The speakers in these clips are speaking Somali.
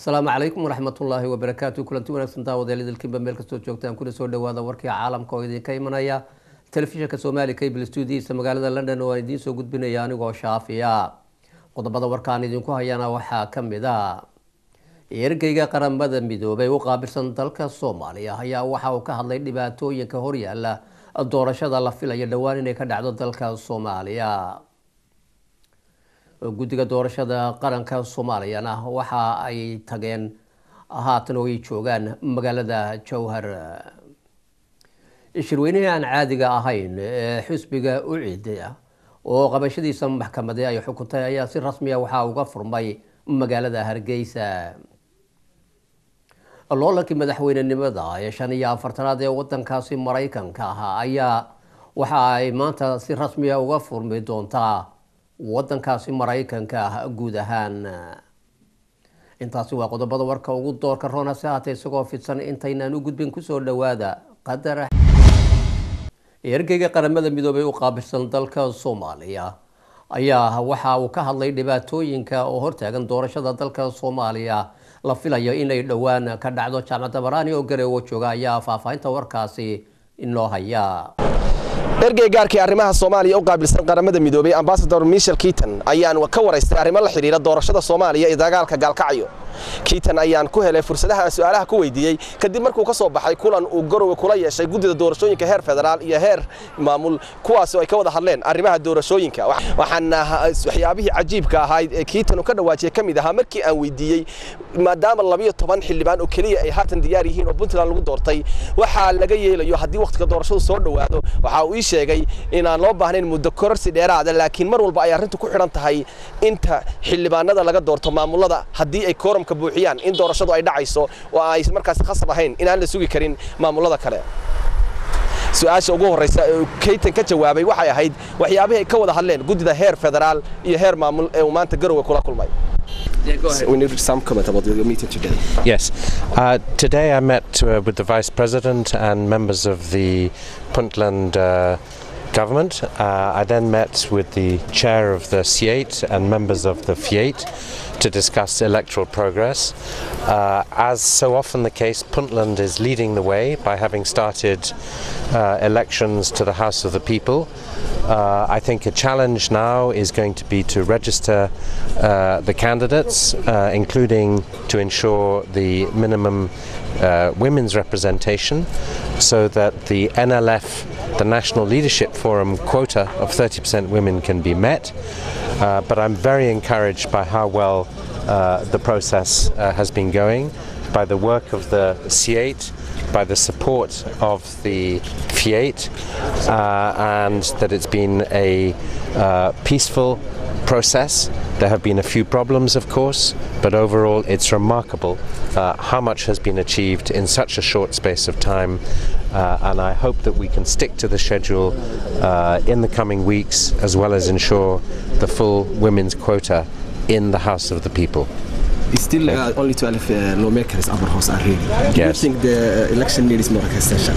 asalaamu calaykum waraxmatullaahi wabarakaatu kulanti wanaagsan daawadeel idilkiinba meel kastoo joogtaan kuna soo dhawaada warkii caalamka oo idinka imanaya telefishinka soomaali cable studiisa magaalada london oo aan idiin soo gudbinaya anigoo shaafiya qodobada warkaan idinku hayana waxaa kamid a ergeyga qaramada midoobay u qaabilsan dalka soomaaliya ayaa waxa uu ka hadlay dhibaatooyinka horyaala doorashada la filayo dhowaan inay ka dhacdo dalka soomaaliya guddiga doorashada qaranka soomaaliyana waxa ay tageen haatan oo ay joogaan magaalada jowhar shirweynihii aan caadiga ahayn ee xisbiga ucid oo qabashadiisa maxkamade ay xukuntay ayaa si rasmiya waxaa uga furmay magaalada hargeysa loolankii madaxweynenimada ee shan iyo afartanaad ee wadankaasi maraykanka ah ayaa waxa ay maanta si rasmiya uga furmi doontaa wadankaasi maraykanka ah guud ahaan intaasi waa qodobada warka ugu doorka roona si haatee isagoo fidsan intaynaan u gudbin kusoo dhawaada qadar ergeyga qaramada midoobay u qaabilsan dalka soomaaliya ayaa waxa uu ka hadlay dhibaatooyinka oo hortaagan doorashada dalka soomaaliya la filayo inay dhowaan ka dhacdo jaamacadda baraani oo gareewo jooga ayaa faahfaahinta warkaasi inoo haya ergey gaarkii arrimaha soomaaliya u qaabilsan qaramada midoobay ambasador michel kiiton ayaan ka waraystay arrimo la xidhiira doorashada soomaaliya iyo dagaalka gaalkacyo kiiton ayaan ku helay fursadaha aan su'aalaha ku weydiiyey kadib markuu ka soo baxay kulan uu garowe kula yeeshay guddida doorashooyinka heer federaal iyo heer maamul kuwaasoo ay ka wada hadleen arrimaha doorashooyinka waxaana waxyaabihii cajiibka ahayd ee kiiton uu ka dhawaajiyey ka mid ahaa markii aan weydiiyey maadaama labiyo toban xildhibaan oo keliya ay haatan diyaar yihiin oo puntland lagu doortay waxaa laga yeelayo haddii wakhtiga doorashadu soo dhowaado waxa uu ii sheegay inaan loo baahnayn muddo kororsi dheeraada laakiin mar walba ay arrintu ku xidhan tahay inta xildhibaanada laga doorto maamulada haddii ay kooramka buuxiyaan in doorashadu ay dhacayso oo ay markaas khasab ahayn inaan la sugi karin maamulada kale su-aasha ugu horreysa ee kaytan ka jawaabay waxay ahayd waxyaabihii ay ka wada hadleen guddida heer federaal iyo heer maamul ee uu maanta garowe kula kulmay Yeah, go ahead. We need some comment about your meeting today. Yes. Uh, today I met uh, with the Vice President and members of the Puntland uh, government. Uh, I then met with the chair of the C8 and members of the F8 to discuss electoral progress. Uh, as so often the case, Puntland is leading the way by having started uh, elections to the House of the People. Uh, I think a challenge now is going to be to register uh, the candidates, uh, including to ensure the minimum uh, women's representation so that the NLF, the National Leadership Forum quota of 30% women can be met. Uh, but I'm very encouraged by how well uh, the process uh, has been going, by the work of the C8, by the support of the F8, uh, and that it's been a uh, peaceful process. There have been a few problems, of course, but overall it's remarkable uh, how much has been achieved in such a short space of time. Uh, and I hope that we can stick to the schedule uh, in the coming weeks, as well as ensure the full women's quota in the House of the People. Still uh, only 12 uh, lawmakers upper house are ready. Do Yes. you think the election needs more extension?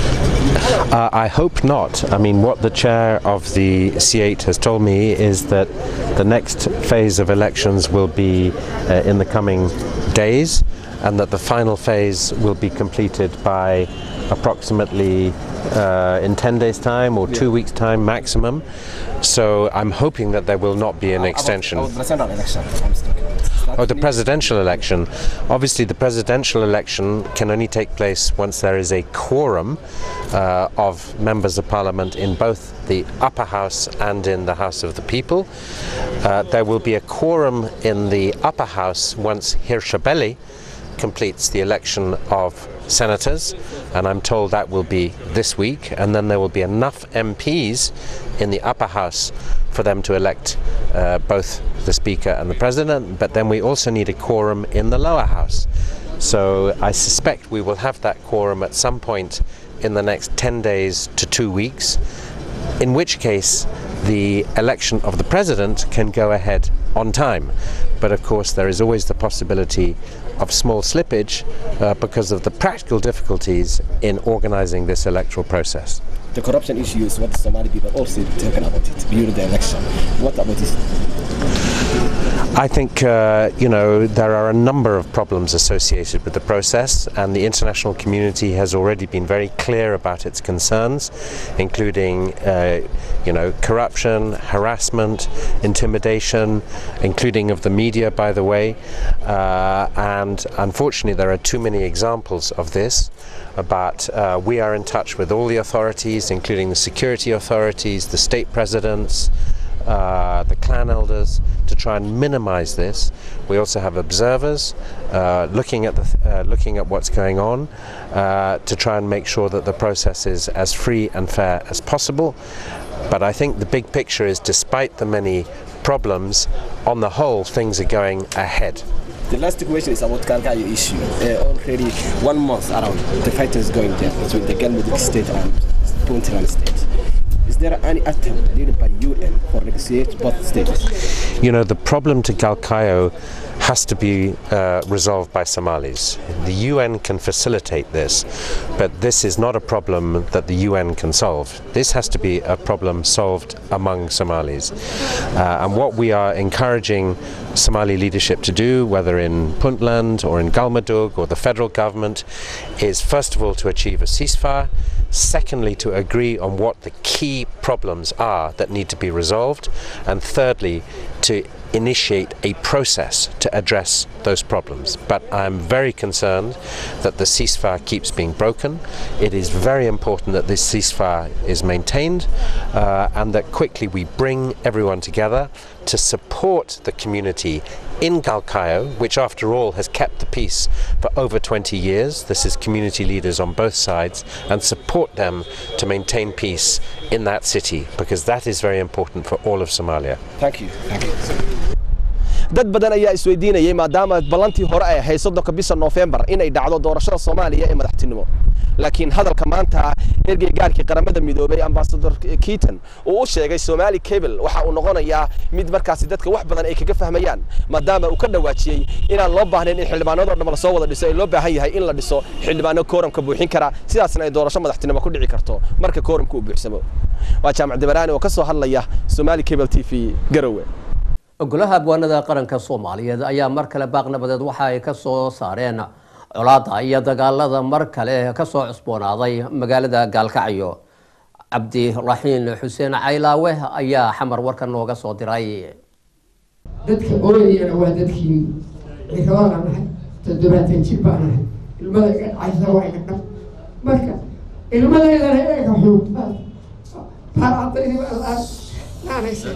Uh, I hope not. I mean, what the chair of the C8 has told me is that the next phase of elections will be uh, in the coming days, and that the final phase will be completed by approximately uh, in 10 days' time or two weeks' time maximum. So I'm hoping that there will not be an extension. About, about the general election. I'm still Oh, the presidential election. Obviously, the presidential election can only take place once there is a quorum uh, of members of parliament in both the upper house and in the House of the People. Uh, there will be a quorum in the upper house once Hirshabelli completes the election of senators, and I'm told that will be this week, and then there will be enough MPs in the upper house for them to elect uh, both the Speaker and the President, but then we also need a quorum in the lower house. So I suspect we will have that quorum at some point in the next 10 days to two weeks, in which case the election of the President can go ahead on time. But of course, there is always the possibility of small slippage uh, because of the practical difficulties in organizing this electoral process. The corruption issue is what the Somali people also talking about it during the election. What about this? I think, uh, you know, there are a number of problems associated with the process, and the international community has already been very clear about its concerns, including, uh, you know, corruption, harassment, intimidation, including of the media, by the way. Uh, and unfortunately, there are too many examples of this. But uh, we are in touch with all the authorities, including the security authorities, the state presidents, uh, the clan elders to try and minimize this. We also have observers uh, looking at the uh, looking at what's going on uh, to try and make sure that the process is as free and fair as possible. But I think the big picture is, despite the many problems, on the whole, things are going ahead. The last question is about Galgayo issue. Uh, already one month around, the fight is going there between the Galmudug state and Puntland state. Is there any attempt led by UN for negotiate both states? You know, the problem to Galkayo has to be uh, resolved by Somalis. The UN can facilitate this, but this is not a problem that the UN can solve. This has to be a problem solved among Somalis. Uh, and what we are encouraging Somali leadership to do, whether in Puntland or in Galmudug or the federal government, is first of all to achieve a ceasefire. Secondly, to agree on what the key problems are that need to be resolved. And thirdly, to initiate a process to address those problems. But I'm very concerned that the ceasefire keeps being broken. It is very important that this ceasefire is maintained uh, and that quickly we bring everyone together to support the community in Galkayo, which after all has kept the peace for over 20 years. This is community leaders on both sides and support them to maintain peace in that city because that is very important for all of Somalia. Thank you. Thank you. dad badan ayaa isweydiinayay maadaama ballantii hore ay ahayd soddonka bisha noofembar inay dhacdo doorashada soomaaliya ee madaxtinimo laakiin hadalka maanta ergey gaarkii qaramada midoobay ambasador kiitan uu u sheegay somaali cable waxa uu noqonayaa mid markaasi dadka wax badan ay kaga fahmayaan maadaama uu ka dhawaajiyey inaan loo baahnayn in xildhibaanadoo dhan lasoo wada dhiso ay loo baahan yahay in la dhiso xildhibaano kooramka buuxin kara sidaasna ay doorasho madaxtinimo ku dhici karto marka kooramka uu buuxsamo waa jaamac dibaraani oo ka soo hadlaya somaali cable t v garowe golaha abwaanada qaranka soomaaliyeed ayaa mar kale baaq nabadeed waxa ay ka soo saareen colaada iyo dagaalada mar kale kasoo cusboonaaday magaalada gaalkacyo cabdiraxiin xuseen caylaawe ayaa xamar warka nooga soo diray dadka ooyayana waa dadkii ciroola nahay toddobaatan jir baa nahay ilmada iga dhacaysa waa iga dhab marka ilmadaydana eega xuugtaa baarcadaydi baa laa naanaysa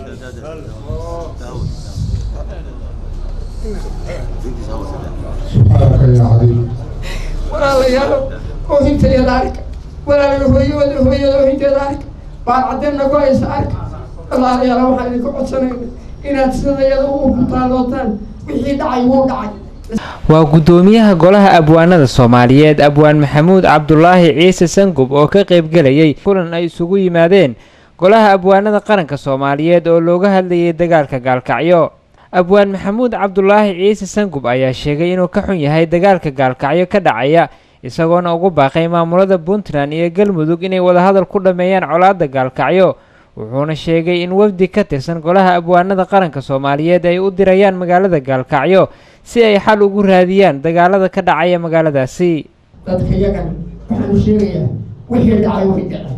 سبحانك يا عظيم walaalayaalo oohinteeda arka walaalaga hooyooda hooyada oohinteeda arka baarcadeenna ku haysa arka walaalayaalo waxaan idinka codsanayna inaad sidayada u hutaalootaan wixii dhacay wuu dhacay waa guddoomiyaha golaha abwaanada soomaaliyeed abwaan maxamuud cabdulaahi ciise sangub oo ka qaybgelayay kulan ay isugu yimaadeen golaha abwaanada qaranka soomaaliyeed oo looga hadlayay dagaalka gaalkacyo abwaan maxamuud cabdulaahi ciise sangub ayaa sheegay inuu ka xun yahay dagaalka gaalkacyo ka dhacaya isagoona ugu baaqay maamulada puntland iyo galmudug inay wadahadal ku dhammeeyaan colaadda gaalkacyo wuxuuna sheegay in wafdi ka tirsan golaha abwaanada qaranka soomaaliyeed ay u dirayaan magaalada gaalkacyo si ay xal ugu raadiyaan dagaalada ka dhacaya magaaladaasi dadka yagana waxaan u sheegayaa wixii dhacay way dhaceen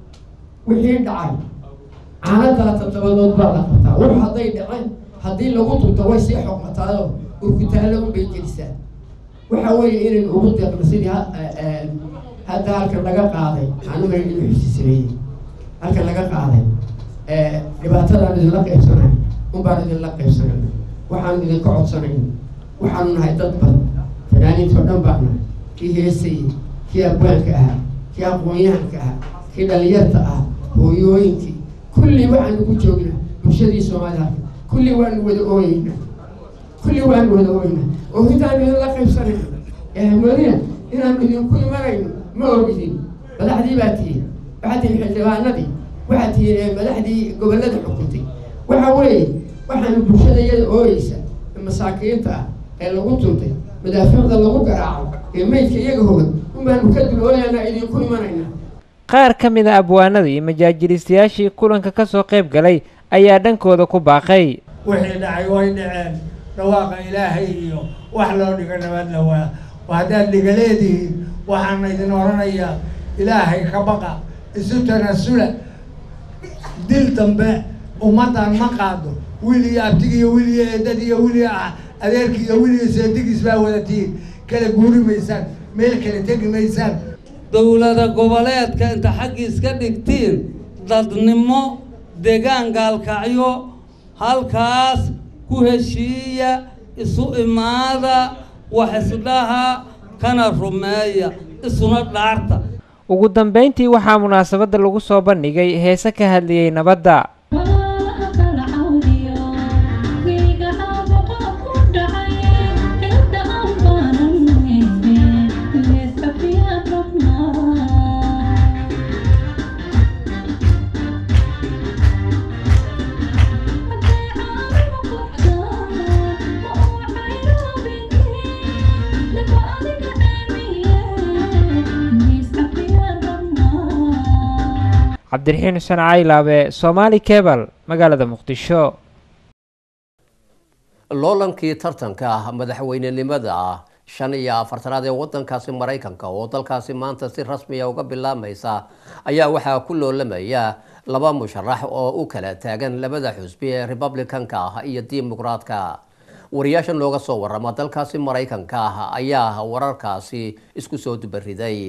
wixii dhacay caanadaa toddobadood baa la qabtaa wax hadday dhaceen haddii lagu tunto way sii xoqataado urkutaalo unbay gelisaa waxa weeye inaynu ugu deeqno sidii ha- eh, hadda halkan laga qaaday anuga inuu xisisameeyey halkan laga qaaday eh, dhibaatadaan idinla qaybsanay unbaan idinla qaybsanayna waxaan idinka codsanayna waxaanu nahay dad badan fanaaniintoo dhan baan nahay kii heesayey kii abwaanka ahaa kii aqoon-yahanka ahaa kii dhalinyarta ah hooyooyinkii kulli waxaanu ku joognaa bulshadii soomaalida kulli waanu wada ooyeynaa kulli waanu wada ooyeynaa oohintaanu idinla qaybsanayna ehamodina inaanu idinku imanayno ma ogidin madaxdii baa tihiin waxaad tihiin xildhibaanadii waxaad tihiin eh, madaxdii gobollada xukuntay waxa weeye waxaanu bulshada iyada ooyeysa ee masaakiinta ah ee lagu tuntay madaafiicda lagu garaaco ee meydka iyaga hogan unbaanu ka dul ooyaynaa idinku imanaynaa qaar ka mid a abwaanada iyo majaajilistayaashii kulanka ka soo qayb galay ayaa dhankooda ku baaqay wixii dhacay way dhaceen dhawaaqa ilaahay iyo wax loo dhigo nabadna waa haddaad dhigaleedihiin waxaana idin odhanayaa ilaahay ka baqa isu tanasula dil dambe ummaddan ma qaado wiil iyo abtig iyo wiil iyo eedad iyo wiil iyo adeerki iyo wiil iyo seedigiis baa wadatiin kala guuri maysaan meel kale tegi maysaan dowlada goboleedka inta xaggiis ka dhigtiin dadnimo deegaan gaalkacyo halkaas ku heshiiya isu imaada wax isdhaha kana rumeeya isuna dhaarta ugu dambayntii waxaa munaasabadda lagu soo bandhigay heese ka hadlayay nabadda cabdiraxiin xuseen caylaabe somaali kebal magaalada muqdisho loolankii tartanka ah madaxweynenimada ah shan iyo afartanaad ee wadankaasi maraykanka oo dalkaasi maanta si rasmiya uga bilaabmaysa ayaa waxaa ku loolamaya laba musharax oo u kala taagan labada xusbi ee republicanka ah iyo dimuqraadka wariyaasha nooga soo warama dalkaasi maraykanka ah ayaa wararkaasi isku soo dubariday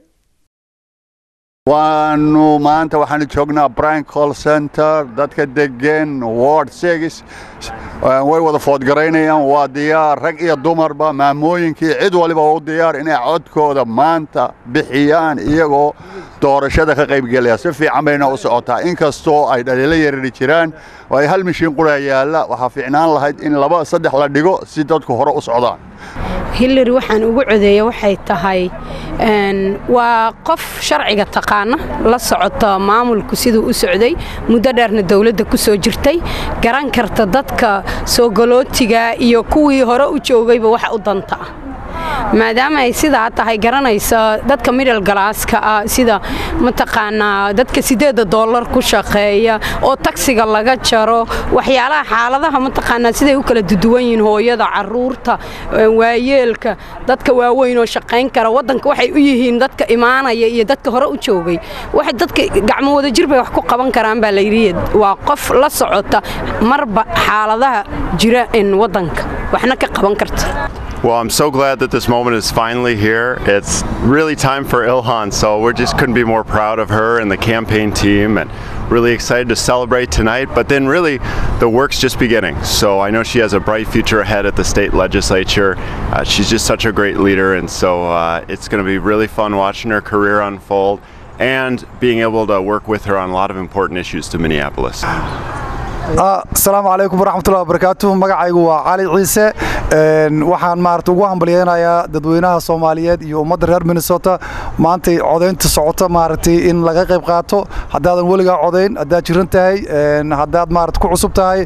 waanu maanta waxaanu joognaa brian call center dadka degeen ward six way wada foodgaraynayaan waa diyaar rag iyo dumarba maamooyinkii cid waliba u diyaar inay codkooda maanta bixiyaan iyagoo doorashada ka qaybgelaya si fiican bayna u socotaa inkastoo ay dhaliilo yarari jiraan oo ay hal mishiin qura yaalla waxaa fiicnaan lahayd in laba saddex la dhigo si dadku hore u socdaan hillary waxaan ugu codeeya waxay tahay waa qof sharciga taqaana la socota maamulku siduu u socday muddo dheerna dowladda ku soo jirtay garan karta dadka soogolootiga iyo kuwii hore u joogayba waxa u danta ah maadaama ay sidaa tahay garanaysa dadka middle galaaska ah sida mataqaanaa dadka sideeda dollar ku shaqeeya oo tagsiga laga jaro waxyaalaha xaaladaha mataqaanaa siday u kala duduwan yihiin hooyada caruurta waayeelka dadka waaweyn oo shaqayn kara waddanka waxay u yihiin dadka imaanaya iyo dadka hore u joogay waxay dadka gacmo wada jir bay wax ku qaban karaan baa layidhi waa qof la socota marba xaaladaha jira in waddanka waxna ka qaban karta Well, I'm so glad that this moment is finally here. It's really time for Ilhan, so we just couldn't be more proud of her and the campaign team and really excited to celebrate tonight. But then, really, the work's just beginning. So I know she has a bright future ahead at the state legislature. Uh, she's just such a great leader, and so uh, it's going to be really fun watching her career unfold and being able to work with her on a lot of important issues to Minneapolis. asalaamu calaykum waraxmatullahi wabarakaatu magacaygu waa cali ciise waxaan maarata ugu hambalyeynayaa dadweynaha soomaaliyeed iyo ummadda reer minnesota maantay codaynta socota maaragtay in laga qayb qaato haddaadan weligaa codayn haddaad jiran tahay haddaad maarata ku cusub tahay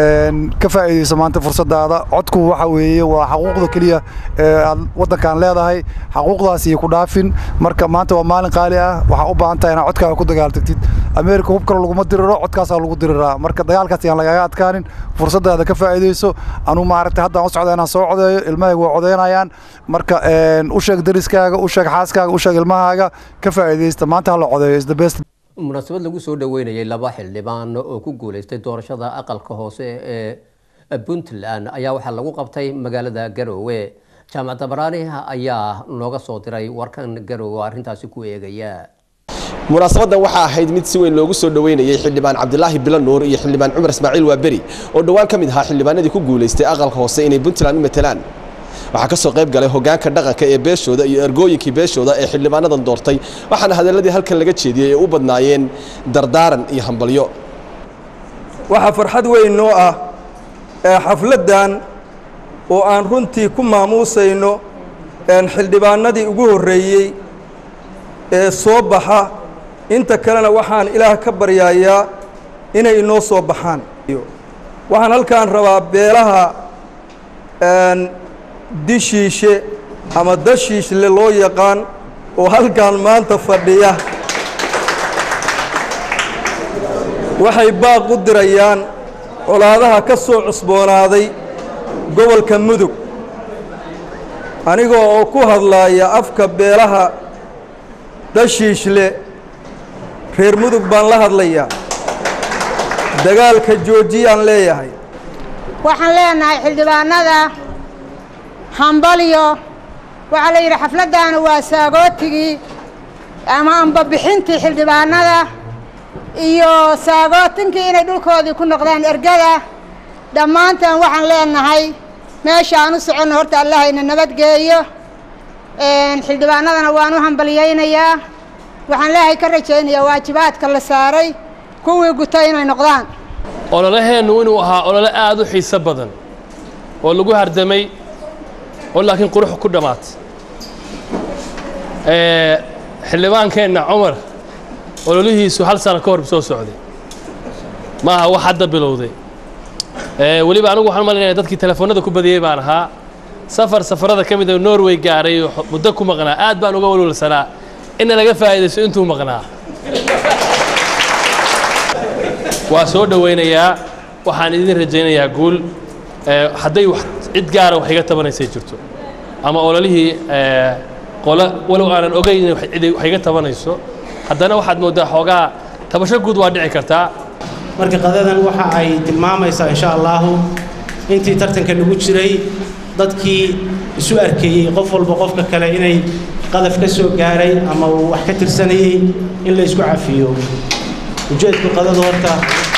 ka faa'iidayso maanta fursadaada codku waxa weeye waa xaquuqda keliya ee aad waddankan leedahay xaquuqdaas iyo ku dhaafin marka maanta waa maalin qaali ah waxaa u baahan tahay inaad codkaaga ku dagaaltagtid ameerika hub kale laguma diriro codkaasaa lagu diriraa marka dagaalkaas yaan lagaga adkaanin fursadaada ka faa'iidayso anuu maaragtay haddaan u socda inaan soo codeeyo ilmahaygu waa codeynayaan marka u sheeg dariskaaga u sheeg xaaskaaga u sheeg ilmahaaga ka faa'iidaysta maanta hala codeeyo is the best munaasabad lagu soo dhaweynayay laba xildhibaan oo ku guuleystay doorashada aqalka hoose ee puntland ayaa waxaa lagu qabtay magaalada garoowe jaamacadda baraani ayaa nooga soo diray warkan garoowe arrintaasi ku eegaya munaasabadan waxaa ahayd mid si weyn loogu soo dhoweynayay xildhibaan cabdilaahi bilo nuur iyo xildhibaan cumar ismaaciil waaberi oo dhowaan ka mid ahaa xildhibaanadii ku guulaystay aqalka hoose inay puntland u matelaan waxaa ka soo qayb galay hogaanka dhaqanka ee beeshooda iyo ergooyinkii beeshooda ee xildhibaanadan doortay waxaana hadalladii halkan laga jeediyey ay u badnaayeen dardaaran iyo hambalyo waxaa farxad weyn noo ah ee xafladdan oo aan runtii ku maamuusayno xildhibaanadii ugu horreeyey ee soo baxa inta kalena waxaan ilaah ka baryayaa inay inoo soo baxaan waxaan halkaan rabaa beelaha dishiishe ama dashiishle loo yaqaan oo halkaan maanta fadhiya waxay baaq u dirayaan colaadaha ka soo cusboonaaday gobolka mudug anigoo oo ku hadlaaya afka beelaha dhashiishle reer mudug baan la hadlayaa dagaalka joojiyaan leeyahay waxaan leenahay xildhibaanada hambalyo waxaa la yidhi xafladdaana waa saagootigii ama ambabixintii xildhibaanada iyo saagootinkii inay dhulkoodii ku noqdaan ergada dhammaanteen waxaan leenahay meesha aan u soconno horta allahayna nabadgeeyo xildhibaanadana waan u hambalyaynayaa waxaan leehay ka rajaynayaa waajibaadka la saaray kuwii gutay inay noqdaan ololaheennu inuu ahaa olole aad u xiiso badan oo lagu hardamay oo laakiin qurux ku dhammaatay xildhibaankeenna cumar ololihiisu hal sano ka hor soo socday ma aha wax hadda bilowday weliba anigu waxaan malinaya dadkii telefoonnada ku badiyey baan ahaa safar safarada ka mid a norway gaaray oo muddo ku maqnaa aad baan uga walwalsanaa inna laga faa'iidaysto intuu maqnaa waa soo dhowaynayaa waxaan idin rajaynayaa guul hadday wax cid gaara wax iga tabanaysay jirto ama ololihii qolo walow aanan ogayn in cid wax iga tabanayso haddana waxaad mooddaa xoogaa tabasho guud waa dhici kartaa marka qadadan waxa ay tilmaamaysaa insha allahu intii tartanka lagu jiray dadkii isu arkeeyey qof walba qofka kale inay qadaf ka soo gaaray ama uu wax ka tirsanayey in la isku cafiyo ujeedku qadadu horta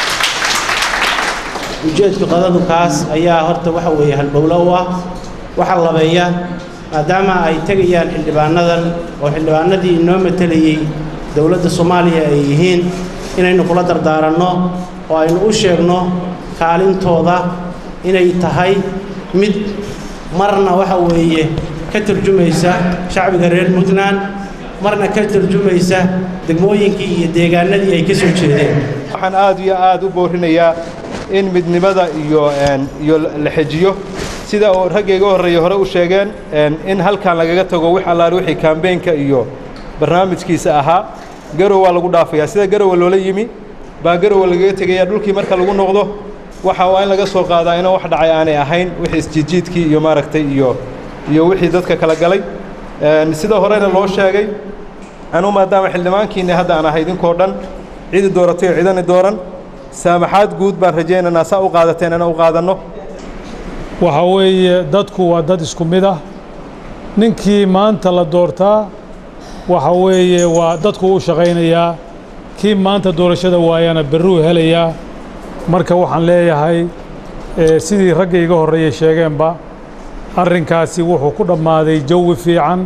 ujeedku qadadu kaas ayaa horta waxa weeye halbowlo u ah waxa labeeya maadaama ay tegayaan xildhibaanadan oo xildhibaanadii inoo matelayey dowladda soomaaliya ay yihiin inaynu kula dardaaranno oo aynu u sheegno kaalintooda inay tahay mid marna waxa weeye ka turjumaysa shacbiga reer puntland marna ka turjumaysa degmooyinkii iyo deegaanadii ay ka soo jeedeen waxaan aad iyo aad u boorinayaa in midnimada iyo iyo la xejiyo sida oo raggayga horreeya hore u sheegeen in halkan lagaga tago wix allaale wixii kaambeenka iyo barnaamijkiisa ahaa garow waa lagu dhaafayaa sida garowa loola yimi baa garowa lagaga tegayaa dhulkii marka lagu noqdo waxa waa in laga soo qaadaa inaan wax dhacay aanay ahayn wixii isjiidjiidkii iyo maaragtay iyo iyo wixii dadka kala galay sida horena loo sheegay anuu maadaama xildhibaankiinni hadda aan ahay idinkoo dhan cidi dooratay oo cidani dooran saamaxaad guud baan rajaynaynaa saa u qaadateen inaan u qaadanno waxa weeye dadku waa dad isku mid ah ninkii maanta la doortaa waxa weeye waa dadku u shaqaynayaa kii maanta doorashada waayana berruu helayaa marka waxaan leeyahay sidii ragga iga horreeyey sheegeenba arrinkaasi wuxuu ku dhammaaday jawi fiican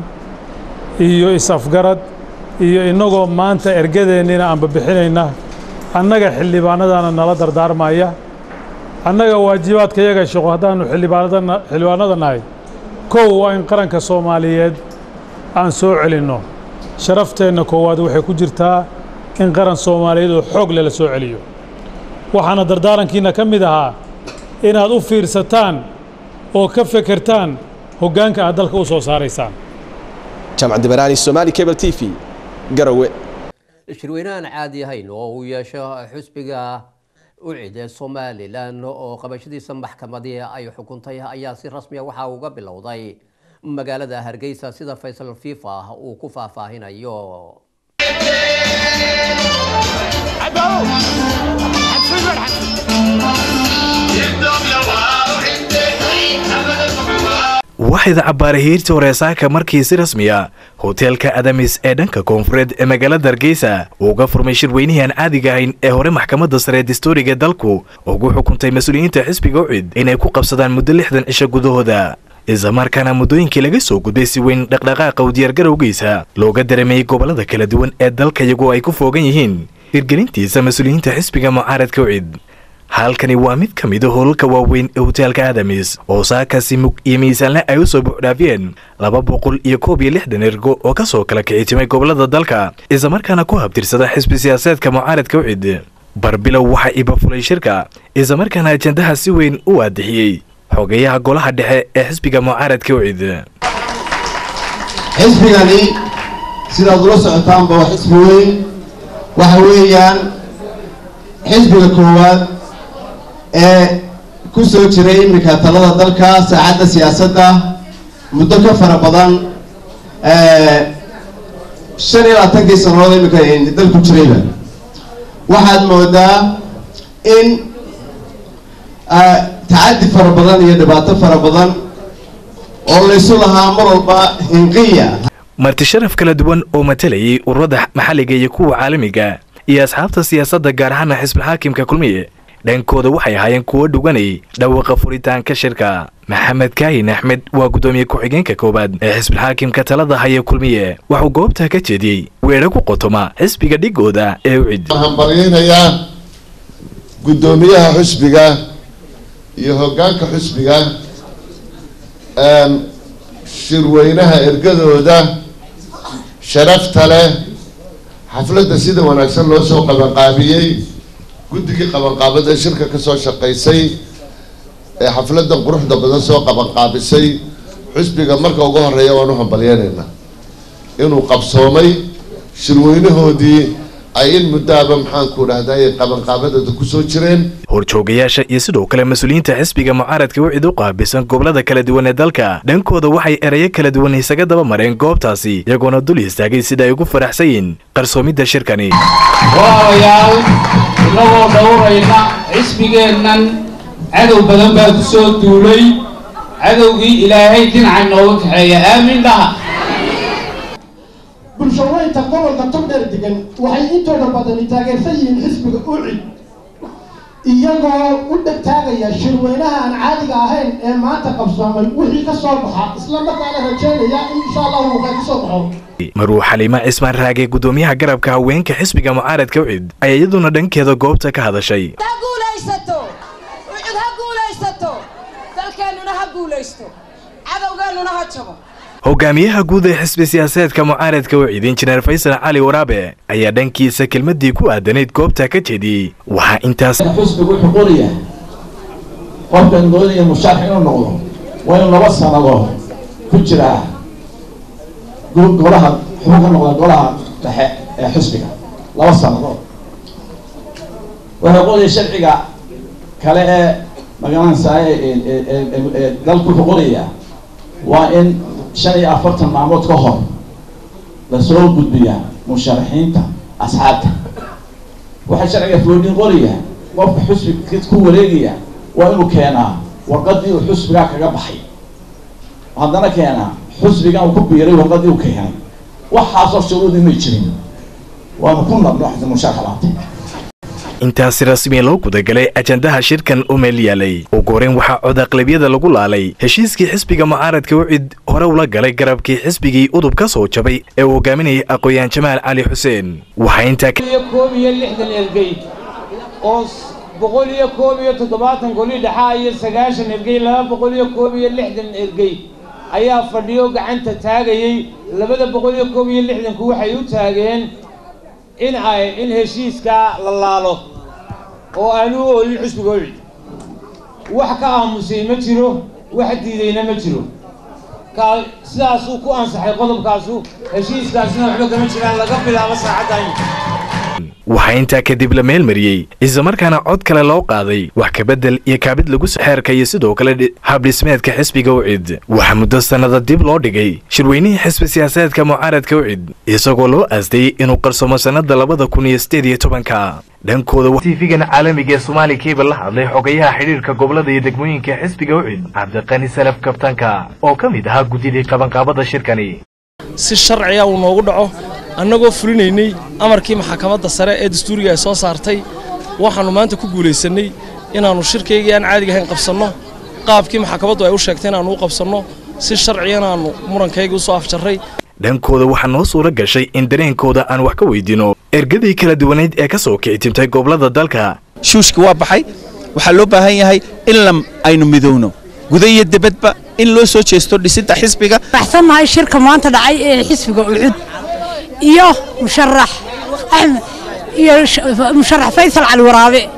iyo is-afgarad iyo innagoo maanta ergadeennina aanba bixinayna annaga xildhibaanadana nala dardaarmaya annaga waajibaadka yaga shaqo haddaannu xildhibaanada nahay kow waa in qaranka soomaaliyeed aan soo celinno sharafteenna koowaad waxay ku jirtaa in qaran soomaaliyeed oo xoog leh la soo celiyo waxaana dardaarankiinna ka mid ahaa inaad u fiirsataan oo ka fekertaan hoggaanka aad dalka u soo saaraysaan jaamacad dibaraani somaali cable t v garowe shirweynahan caadi ahayn oo uu yeesho xusbiga ucid ee somalilan oo qabashadiisa maxkamadii ay xukuntay ayaa si rasmiya waxaa uga bilowday magaalada hargeysa sida faysal fifa uu ku faahfaahinayo waxayda cabbaara hiirta horeesaaka markii si rasmiya hoteelka adamis ee dhanka koonfureed ee magaalada hargeysa uu uga furmay shirweynihii aan caadiga ahayn ee hore maxkamadda sare dastuuriga dalku ugu xukuntay mas-uuliyiinta xisbiga ucid inay ku qabsadaan muddo lixdan cisho gudahooda islamarkaana muddooyinkii laga soo gudbay si weyn dhaqdhaqaaqa u diyaargarowgiisa looga dareemayey gobollada kala duwan ee dalka iyagoo ay ku foogan yihiin hirgelintiisa mas-uuliyiinta xisbiga mucaaradka ucid halkani waa mid ka mida hoolalka waaweyn ee hoteelka adamis oo saakasi mug iyo miisaanle ay u soo buuxdhaafiyeen laba boqol iyo koob iyo lixdan ergo oo ka soo kala kicitimay gobollada dalka islamarkaana ku habtirsada xisbi siyaasaedka mucaaradka ucid barbilow waxaa iba fulay shirka islamarkaana ajendaha si weyn u waadixiyey xogeyaha golaha dhexe ee xisbiga mucaaradka ucid xisbigani sidaad ula socotaanba waa xisbi weyn waxa weeyaan xisbiga koowaad ee ku soo jiray iminka talada dalka saacadda siyaasadda muddo ka fara badan shan iyo labaatankii sannadood iminka dalku jirayba waxaad moodaa in tacaddi fara badan iyo dhibaato fara badan oo laysu lahaa mar walba hinqiya marti sharaf kala duwan oo matalayay ururada maxalliga iyo kuwa caalamiga iyo asxaabta siyaasadda gaar ahaana xisbulxaakimka kulmiye dhankooda waxay ahaayeen kuwo dhuganay dhawaaqa furitaanka shirka maxamed kaahin axmed waa guddoomiye ku-xigeenka koowaad ee xisbulxaakimka talada haya kulmiye waxuu goobta ka jeediyey weedho ku qotoma xisbiga dhigooda ee u cid waxaan baryaynayaa guddoomiyaha xusbiga iyo hoggaanka xusbiga shirweynaha ergadooda sharafta leh xafladda sida wanaagsan loo soo qabanqaabiyey guddigii qabanqaabada shirka ka soo shaqaysay ee xafladdan quruxda badan soo qabanqaabisay xusbiga marka ugu horeeya waan u hambalyeynaynaa inuu qabsoomay shirweynahoodii ay in muddaaba maxaanku dhahday qabanqaabadooda ku soo jireen horjoogayaasha iyo sidoo kale mas-uuliyiinta xisbiga mucaaradka wicid u qaabilsan gobolada kala duwan ee dalka dhankooda waxay erayo kala duwan isaga daba mareen goobtaasi iyagoona dul istaagay sida ay ugu faraxsan yihiin qarsoomidda shirkani walaalayaal innagoo dhowrayna xisbigeennan cadow badan baa ku soo duulay cadowgii ilaahay dhinaca nooga kaxeeya aamin dhaha bulshaweynta gobolka togdheer degan waxay intooda badani taageersan yihiin xisbiga ucid iyagoo u dhegtaagaya shirweynaha aan caadiga ahayn ee maanta qabsoomay wixii ka soo baxa isla markaana rajeynaya in insha allahu uu ka soo baxo maruu xaliima cismaan raage guddoomiyaha garabka haweenka xisbiga mucaaradka ucid ayaa iyaduna dhankeeda goobta ka hadashay ha guulaysato ucud ha guulaysato dalkeennuna ha guulaysto cadowgeennuna ha jabo hogaamiyaha guud ee xisbi siyaasadeedka mucaaradka wicid injineer faysal cali waraabe ayaa dhankiisa kelmadii ku aadanayd goobta ka jeediyey waxaa intaas xisbigu wuxuu qorayaa qofkan doonaya musharax inuu noqdo waa inuu laba sannadood ku jiraa golaha xubin ka noqda golaha dhexe ee xisbiga laba sannadood wuxuu qoraya sharciga kale ee magaranaysaa ee dalku wuxuu qorayaa waa in shan iyo afartan maalmood ka hor lasoo gudbiyaa musharaxiinta asxaabta waxaa sharciga foodin qoraya qofka xusbiga ku wareegaya waa inuu keenaa warqadii uu xusbigaa kaga baxay haddana keenaa xusbigan uu ku biiray warqadii uu keenay waxaasoo shuruudii may jirin waanu ku nabno xasan musharax laabtay intaasi rasmiya loo gudagalay ajandaha shirkan u meel yaalay ugu horeyn waxaa cod aqlabiyada lagu laalay heshiiskii xisbiga mucaaradka wicid hore ula galay garabkii xisbigii udub ka soo jabay ee uu hogaaminayay aqooyaan jamaal cali xuseen waxaa intaa iyo koob iyo lixdan ergey oo boqol iyo koob iyo toddobaatan goli dhexaa iyo sagaashan ergey laba boqol iyo koob iyo lixdan ergey ayaa fadhiyo gacanta taagayey labada boqol iyo koob iyo lixdanku waxay u taageen in ay in heshiiskaa la laalo oo aanu u oolin xusbiga wicid wax ka aamusay ma jiro wax diidayna ma jiro ka sidaasuu ku ansaxay qodobkaasu heshiiskaasina waxba kama jiraan laga bilaabo saacaddan waxaa intaa kadib la meel mariyey islamarkaana cod kale loo qaaday wax kabedel iyo kaabid lagu xeerka iyo sidoo kale habdhismeedka xisbiga ucid waxaa muddo sannada dib loo dhigay shirweynihii xisbi siyaasadeedka mucaaradka ucid isagoo loo aastayey inuu qarsoomo sannada labada kun iyo sideed iyo tobanka dhankooda tiifigan caalamiga ee soomaali kebal la hadlay xogayaha xidhiirka gobolada iyo degmooyinka xisbiga ucid cabdiqani salaf kabtanka oo ka mid ahaa guddidii qabanqaabada shirkani si sharciga uu noogu dhaco annagoo fulinaynay amarkii maxkamadda sare ee dastuuriga ay soo saartay waxaannu maanta ku guulaysannay inaannu shirkaygii aan caadiga ahayn qabsanno qaabkii maxkamaddu ay u sheegtay inaannu u qabsanno si sharcigana aannu murankaygii u soo afjarray dhankooda waxaa noo suura gashay in dareenkooda aan wax ka weydiino ergadii kala duwanayd ee ka soo kici timtay gobollada dalka shuushki waa baxay waxaa loo baahan yahay in la aynu midowno guda iyo debadba in loo soo jeesto dhisidda xisbiga baxsannahay shirka maanta dhacay ee xisbiga ucud iyo musharax axmed iyo musharax faysal cali waraabe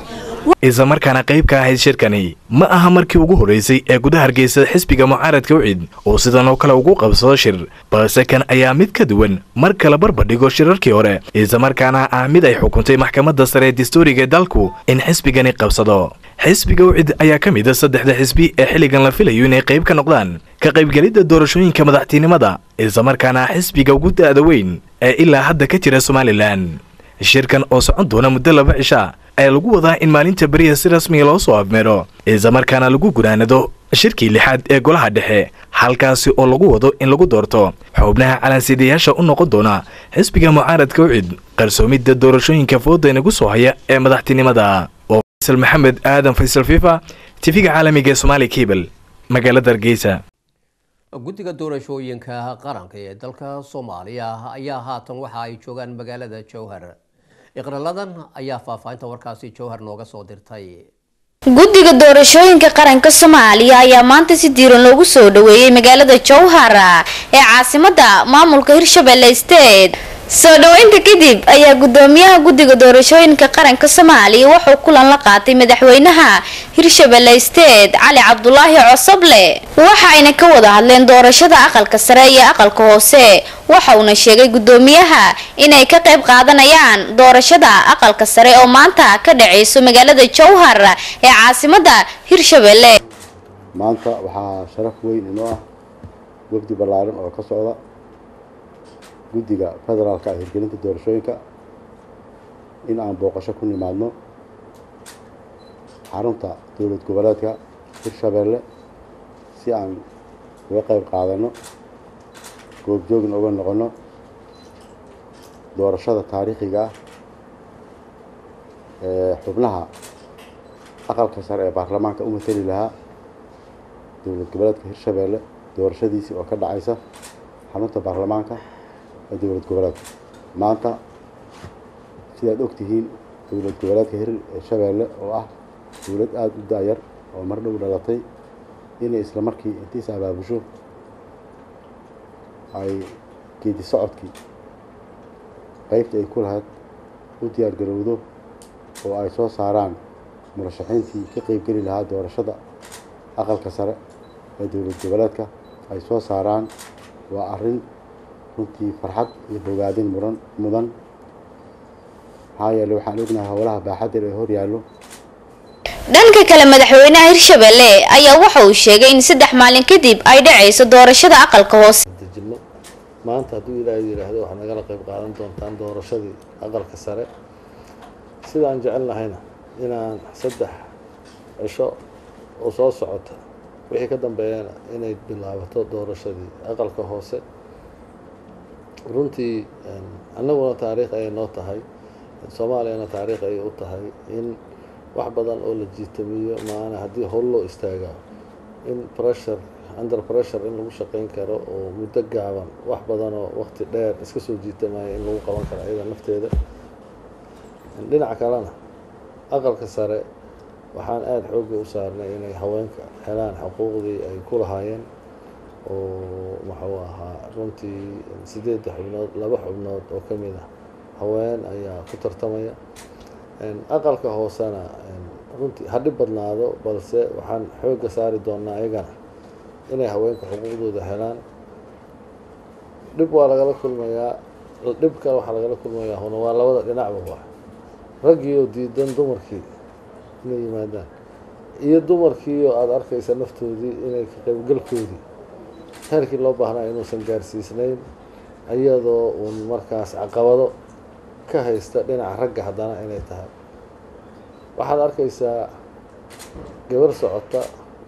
islamarkaana qayb ka ahayd shirkani ma aha markii ugu horreysay ee gudaha hargeysa xisbiga mucaaradka ucid oo sidan oo kale ugu qabsado shir balse kan ayaa mid ka duwan mar kale barbadhigo shirarkii hore islamarkaana ah mid ay xukuntay maxkamadda sare ee dastuuriga ee dalku in xisbigani qabsado xisbiga ucid ayaa ka mid a saddexda xisbi ee xilligan la filayo inay qayb ka noqdaan ka qaybgelidda doorashooyinka madaxtinimada islamarkaana xisbiga ugu da'da weyn ee ilaa hadda ka jira somalilan shirkan oo socon doona muddo laba cisha ayaa lagu wadaa in maalinta beriya si rasmiga loo soo afmeero islamarkaana lagu gunaanado shirkii lixaad ee golaha dhexe halkaasi oo lagu wado in lagu doorto xubnaha calansidayaasha u noqon doona xisbiga mucaaradka ucid qarsoomidda doorashooyinka fooda inagu soo haya ee madaxtinimada oo faysal maxamed aadan faysal fifa tifiga caalamiga ee somaali cable magaalada hargeysa guddiga doorashooyinka qaranka ee dalka soomaaliya ayaa haatan waxa ay joogaan magaalada jowhar iqraladan ayaa faahfaahinta warkaasi jowhar nooga soo dirtay guddiga doorashooyinka qaranka soomaaliya ayaa maanta si diiran loogu soo dhaweeyey magaalada jowhar ee caasimada maamulka hirshabelle state soo dhaweynta kadib ayaa gudoomiyaha guddiga doorashooyinka qaranka soomaaliya wuxuu kulan la qaatay madaxweynaha hirshabelle state cali cabdulaahi cosoble waxaayna ka wada hadleen doorashada aqalka sare iyo aqalka hoose waxa uuna sheegay gudoomiyaha inay ka qayb qaadanayaan doorashada aqalka sare oo maanta ka dhaceyso magaalada jowhar ee caasimada hirshabelle maanta waxaa sharaf weyn inoo ah wafdi ballaaran oo ka socda guddiga federaalka ah hirgelinta doorashooyinka in aan booqasho ku nimaadno xarunta dowlad goboleedka hirshabeelle si aan uga qayb qaadano goobjoogna uga noqono doorashada taariikhiga ah ee xubnaha aqalka sare ee baarlamaanka u matali lahaa dowlad goboleedka hirshabeelle doorashadiisii oo ka dhacaysa xarunta baarlamaanka ee dowlad goboleedka maanta sidaad ogtihiin dowlad goboleedka hirshabeelle oo ah dowlad aada u da-yar oo mar dhow dhalatay inay isla markii intiis abaabusho ay geedi socodkii qeybta ay ku lahayd u diyaar garowdo oo ay soo saaraan murashaxiintii ka qeybgeli lahaa doorashada aqalka sare ee dowlad goboleedka ay soo saaraan waa arrin runtii farxad iyo bogaadin muran mudan maxaa yeele waxaan ognahay howlaha baaxadda ee hor yaallo dhanka kale madaxweynaha hirshabelle ayaa waxa uu sheegay in saddex maalin kadib ay dhacayso doorashada aqalka hoose dejinno maanta hadduu ilaahay yidhaahdo waxaad nagala qayb qaadan doontaan doorashadii aqalka sare sidaan jecel nahayna inaan saddex cisho oo soo socota wixii ka dambeeyana inay bilaabato doorashadii aqalka hoose runtii annaguna taariikh ayay noo tahay soomaaliyana taariikh ayay u tahay in wax badan oo la jiitamiyo maana haddii howl loo istaagaa in pressure under pressure in lagu shaqayn karo oo muddo gaaban wax badanoo waqti dheer iska soo jiitamaya in lagu qaban karo ayada nafteeda dhinaca kalena aqalka sare waxaan aada xoogga u saarnay inay haweenka helaan xuquuqdii ay ku lahaayeen oo muxuu ahaa runtii sideedda xubnood laba xubnood oo ka mid ah haween ayaa ku tartamaya aqalka hoosena runtii ha dhib badnaado balse waxaan xoogga saari doonaa ayagana inay haweenka xuquuqdooda helaan dhib waa lagala kulmayaa dhib kale waxaa lagala kulmayaa huna waa labada dhinacba waa raggii oo diidan dumarkii inay yimaadaan iyo dumarkii oo aada arkaysa naftoodii inay ka qaybgalkoodii heerkii loo baahnaa inuusan gaarsiisnayn iyadoo uun markaas caqabado ka haysta dhinaca ragga haddana inay tahay waxaad arkaysaa gabar socota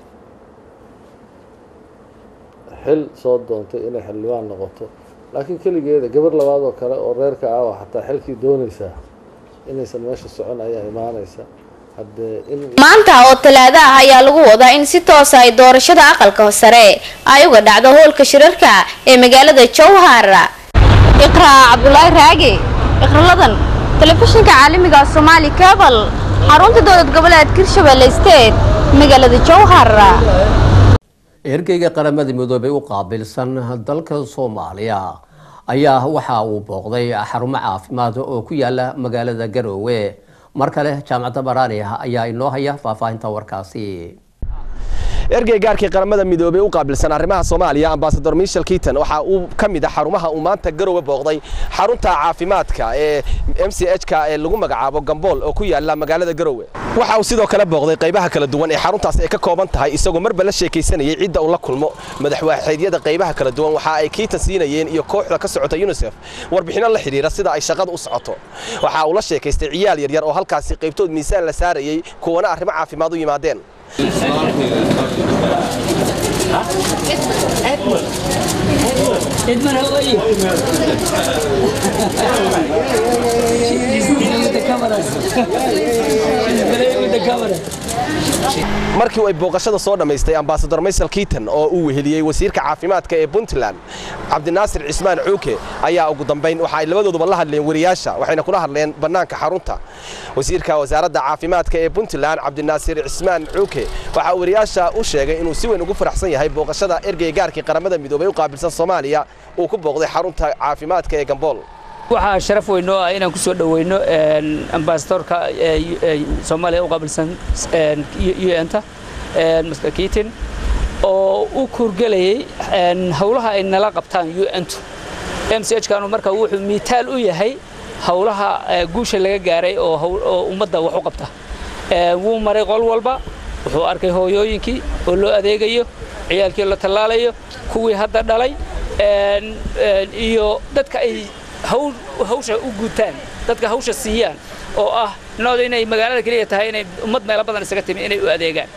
xil soo doontay inay xildhibaan noqoto laakiin keligeeda gabar labaad oo kale oo reerka ah oo xataa xilkii doonaysaa inaysan meesha socon ayaa imaanaysa haddee in maanta oo talaado ah ayaa lagu wadaa in si toosa ay doorashada aqalka sare ay uga dhacdo hoolka shirarka ee magaalada jowhar iqraa cabdulaahi raage iqraladan telefishinka caalamiga soomaali cable xarunta dowlad goboleed hirshabelle state magaalada jowhar ergeyga qaramada midoobay u qaabilsan dalka soomaaliya ayaa waxa uu booqday xarumo caafimaad oo ku yaala magaalada garoowe mar kale jaamacadda baraani ayaa inoo haya faahfaahinta warkaasi ergey gaarkii qaramada midoobey u qaabilsan arrimaha soomaaliya ambasador michel kiiton waxa uu ka mid ah xarumaha uu maanta garowe booqday xarunta caafimaadka ee m c h ka ee lagu magacaabo gambool oo ku yaala magaalada garowe waxa uu sidoo kale booqday qaybaha kala duwan ee xaruntaas ay ka kooban tahay isagoo marba la sheekaysanayay cidda uu la kulmo madaxwaaxeedyada qaybaha kala duwan waxa ay kiiton siinayeen iyo kooxda ka socota unisef warbixino la xidhiira sida ay shaqada u socoto waxa uu la sheekaystay ciyaal yaryar oo halkaasi qaybtood miisaan la saarayey kuwana arrimo caafimaad u yimaadeen Edmund, how are you? She's dealing with the cameras. She's playing with the camera. markii ay booqashada soo dhammaystay ambasador maysel kiiton oo uu weheliyey wasiirka caafimaadka ee puntland cabdinaasir cismaan cuuke ayaa ugu dambayn waxa ay labadooduba la hadleen wariyaasha waxayna kula hadleen bannaanka xarunta wasiirka wasaaradda caafimaadka ee puntland cabdinaasir cismaan cuuke waxa uu wariyaasha u sheegay inuu si weyn ugu faraxsan yahay booqashada ergey gaarkii qaramada midoobay u qaabilsan soomaaliya uu ku booqday xarunta caafimaadka ee gambool waxaa sharaf weyn noo ah inaan ku soo dhoweyno ambasadorka soomaaliya u qaabilsan un-ta mr kiitin oo u kurgelayay howlaha ay nala qabtaan un-tu m c h kanu marka wuxuu miitaal u yahay howlaha guusha laga gaaray oo ummadda wax u qabta wuu maray qol walba wuxuu arkay hooyooyinkii oo loo adeegayo ciyaalkii la tallaalayo kuwii hadda dhalay iyo dadka ay hawsha u guutaan dadka hawsha siiyaan oo ah nooda inay magaalada keliya tahay inay ummad meelo badan isaga timi inay u adeegaan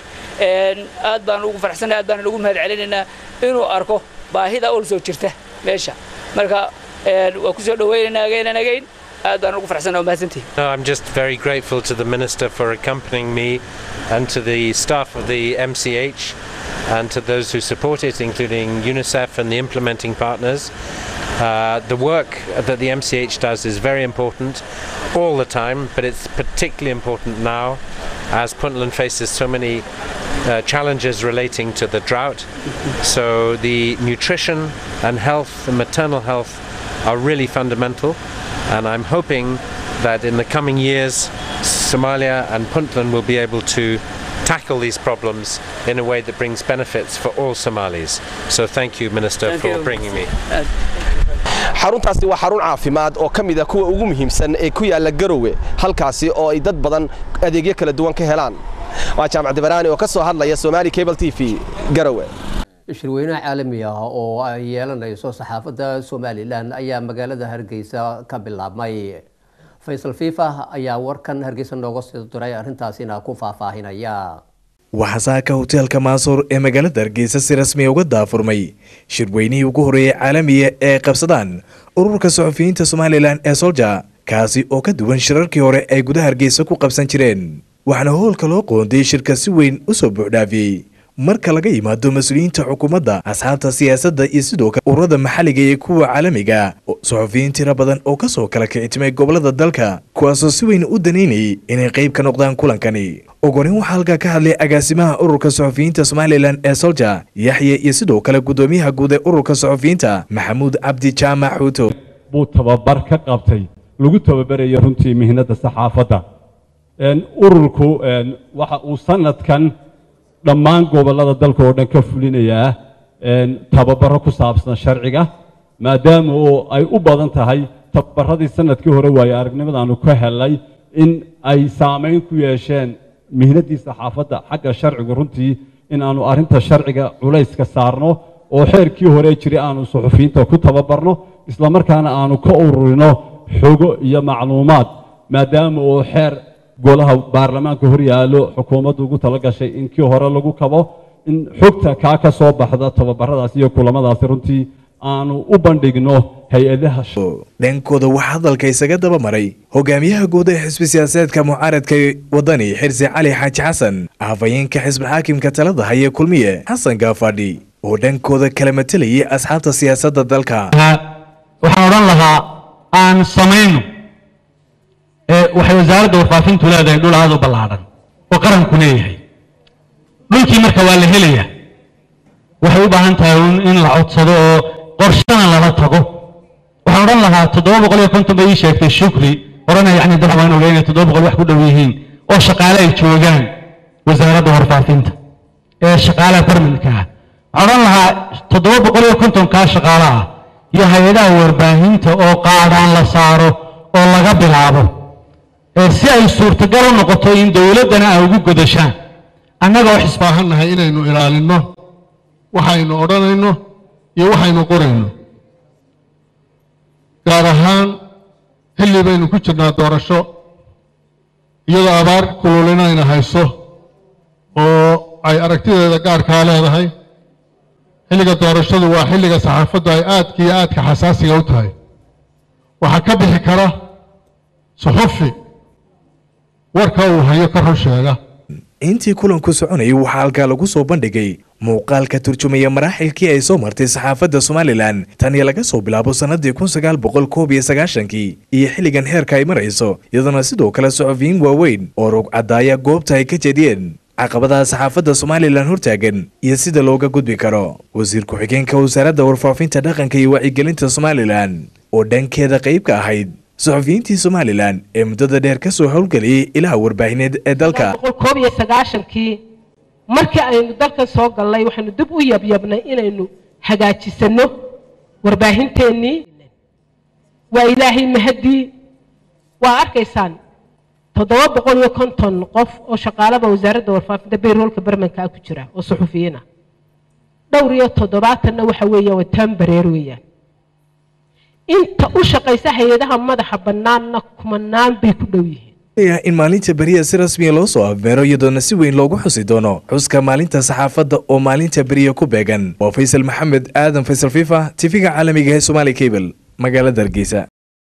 aad baan ugu faraxsanahay aad baan ugu mahad celinaynaa inuu arko baahida ol soo jirta meesha marka waa ku soo dhawaynaynaa again and again aad baan ugu faraxsanahay mahadsantihi No, I'm just very grateful to the Minister for accompanying me and to the staff of the MCH and to those who support it, including UNICEF and the implementing partners. Uh, the work that the MCH does is very important all the time, but it's particularly important now as Puntland faces so many uh, challenges relating to the drought. So the nutrition and health, the maternal health, are really fundamental, and I'm hoping that in the coming years, Somalia and Puntland will be able to tackle these problems in a way that brings benefits for all Somalis. So thank you, Minister, Thank for you. bringing me. xaruntaasi waa xarun caafimaad oo ka mid a kuwa ugu muhiimsan ee ku yaala garowe halkaasi oo ay dad badan adeegyo kala duwan ka helaan waa jaamac dibaraani oo ka soo hadlaya somaali cable t v garowe shirweynaha caalami ah oo ay yeelanayso saxaafadda somalilan ayaa magaalada hargeysa ka bilaabmay faysal fiifa ayaa warkan hargeysa nooga sii diray arrintaasina ku faahfaahinaya waxaa saaka hoteelka maasuur ee magaalada hargeysa si rasmiya uga daafurmay shirweynihii ugu horreeyey caalamiga ee qabsadaan ururka suxufiyiinta somalilan ee solja kaasi oo ka duwan shirarkii hore ay gudaha hargeysa ku qabsan jireen waxaana hoolka loo qoondayay shirka si weyn u soo buuxdhaafiyey marka laga yimaado mas-uuliyiinta xukuumadda asxaabta siyaasadda iyo sidoo kale ururada maxalliga iyo kuwa caalamiga suxufiyiin tiro badan oo ka soo kala kicitimay gobolada dalka kuwaasoo si weyn u danaynayay inay qayb ka noqdaan kulankani ogonin waxaa halkaa ka hadlay agaasimaha ururka suxufiyiinta somalilan ee solja yaxye iyo sidoo kale guddoomiyaha guud ee ururka suxufiyiinta maxamuud cabdi jaamac xuuto buu tababar ka qabtay lagu tababarayo runtii mihnada saxaafadda ururku waxa uu sanadkan dhammaan gobollada dalka oo dhan ka fulinayaa tababaro ku saabsan sharciga maadaama oo ay u badan tahay tababaradii sanadkii hore waaye aragnimadaanu ka helay in ay saamayn ku yeesheen mihnadii saxaafadda xagga sharcigu runtii in aanu arrinta sharciga culayska saarno oo xeerkii hore jiray aanu suxufiyiinta ku tababarno islamarkaana aanu ka ururino xogo iyo macluumaad maadaama oo xeer golaha baarlamaanka hor yaallo xukuumaddu ugu tala gashay in kii hore lagu kabo in xogta kaa ka soo baxda tababaradaas iyo kulamadaasi runtii aanu u bandhigno hay-adaha dhankooda waxaa hadalka isaga daba maray hogaamiyaha guud ee xisbi siyaasadeedka mucaaradka wadani xirsi cali xaaji xasan afhayeenka xisbi xaakimka talada haya kulmiye xasan gaafadhi oo dhankooda kala matalayay asxaabta siyaasadda dalka waxaan odhan lahaa aan samayno waxay wasaaradda warfaafintu leedahay dhul aad u ballaadhan oo qaranku leeyahay dhulkii marka waa la helayaa waxay u baahan tahay in la codsado oo qorshana lala tago waxaan odhan lahaa toddoba boqol iyo konton bay ii sheegtay shukri horena yacni dad waan ogeynay toddoba boqol wax ku dhow yihiin oo shaqaale ay joogaan wasaaradda warfaafinta ee shaqaalaha barminka ah waxaan odhan lahaa toddoba boqol iyo kontonkaa shaqaale ah iyo hay-adaha warbaahinta oo qaadhaan la saaro oo laga bilaabo ee si ay suurtagal u noqoto in dowladdana ay ugu godashaan annaga wax isbaahannahay inaynu ilaalinno waxaynu odhanayno iyo waxaynu qorayno gaar ahaan xilli baynu ku jirnaa doorasho iyadoo abaar kululinayna hayso oo ay aragtideeda gaarkaa leedahay xilliga doorashadu waa xilliga saxaafaddu ay aadka iyo aadka xasaasiga u tahay waxaa ka bixi kara suxufi warka uu hayo ka run sheega intii kulanku soconayay waxaa halkaa lagu soo bandhigay muuqaal ka turjumaya maraaxilkii ay soo martay saxaafadda somalilan tan iyo laga soo bilaabo sannadii kun sagaal boqol koob iyo sagaashankii iyo xilligan heerka ay marayso iyadoona sidoo kale socofiyiin waaweyn oo rogcadaaya goobta ay ka jediyeen caqabadaha saxaafadda somalilan hortaagan iyo sida looga gudbi karo wasiir ku-xigeenka wasaaradda warfaafinta dhaqanka iyo wacyigelinta somalilan oo dhankeeda qayb ka ahayd suxufiyiintii somalilan ee muddada dheer ka soo howlgeliyey ilaha warbaahineed ee dalka koob iyo sagaashankii markii aynu dalkan soo gallay waxaynu dib u yabyabnay inaynu hagaajisano warbaahinteennii waa ilaahay mahadii waa arkaysaan toddoba boqol iyo konton qof oo shaqaalaba wasaaradda warfaafinta bayroolka barmanka ah ku jira oo suxufiyiin ah dhowr iyo toddobaatanna waxa weeyaan waa taambareer weeyaan inta u shaqaysa hay-adaha madaxa bannaanna kumanaan bay ku dhow yihiin in maalinta beriya si rasmiya loo soo afbeero iyadoona si weyn loogu xusi doono xuska maalinta saxaafadda oo maalinta beriya ku beegan waa faysal maxamed aadan faysal fifa tifiga caalamiga ee somaali cable magaalada hargeysa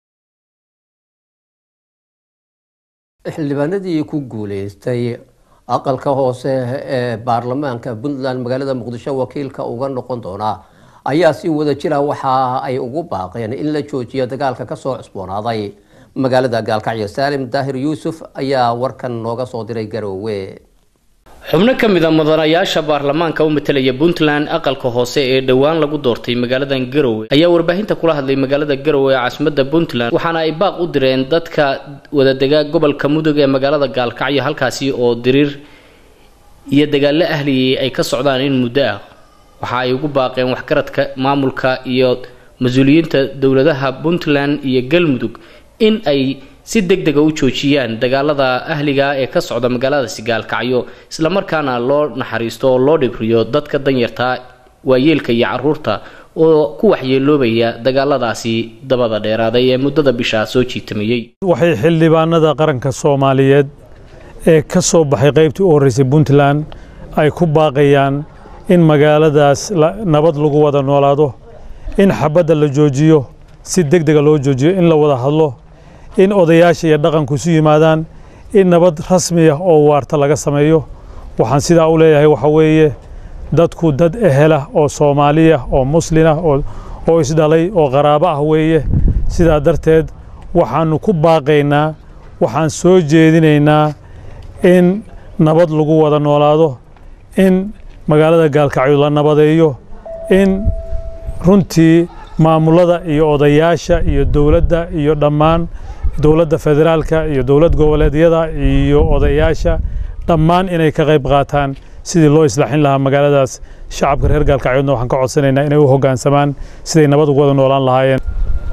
xildhibaanadii ku guuleystay aqalka hoose ee baarlamaanka puntland magaalada muqdisho wakiilka uga noqon doona ayaa si wada jira waxa ay ugu baaqeen in la joojiyo dagaalka kasoo cusboonaaday magaalada gaalkacyo saalim daahir yuusuf ayaa warkan nooga soo diray garoowe xubno ka mid a mudanayaasha baarlamaanka u matelaya puntland aqalka hoose ee dhowaan lagu doortay magaaladan garowe ayaa warbaahinta kula hadlay magaalada garowe ee caasimada puntland waxaana ay baaq u direen dadka wadadega gobolka mudug ee magaalada gaalkacyo halkaasi oo diriir iyo dagaalo ahliyay ay ka socdaan in muddo ah waxa ay ugu baaqeen waxgaradka maamulka iyo mas-uuliyiinta dowladaha puntland iyo galmudug in ay si deg dega u joojiyaan dagaalada ahliga ee ka socda magaaladaasi gaalkacyo islamarkaana loo naxariisto oo loo dhibriyo dadka danyarta waayeelka iyo caruurta oo ku waxyeeloobaya dagaaladaasi dabada dheeraaday ee muddada bishaa soo jiitamayey waxay xildhibaanada qaranka soomaaliyeed ee ka soo baxay qaybtii u horreysay puntland ay ku baaqayaan in magaaladaas nabad lagu wada noolaado in xabadda la joojiyo si deg dega loo joojiyo in la wada hadlo in odayaasha iyo dhaqanku isu yimaadaan in nabad rasmi ah oo waarta laga sameeyo waxaan sidaa u leeyahay waxa weeye dadku dad ehela oo soomaaliya oo muslinah oo isdhalay oo qaraabo ah weeye sidaa darteed waxaannu ku baaqaynaa waxaan soo jeedinaynaa in nabad lagu wada noolaado in magaalada gaalkacyo la nabadeeyo in runtii maamulada iyo odayaasha iyo dowladda iyo dhammaan dowladda federaalka iyo dowlad goboleedyada iyo odayaasha dhammaan inay ka qayb qaataan sidii loo islaaxin lahaa magaaladaas shacabka reer gaalkacyoodna waxaan ka codsanaynaa inay u hoggaansamaan siday nabad ugu wada noolaan lahaayeen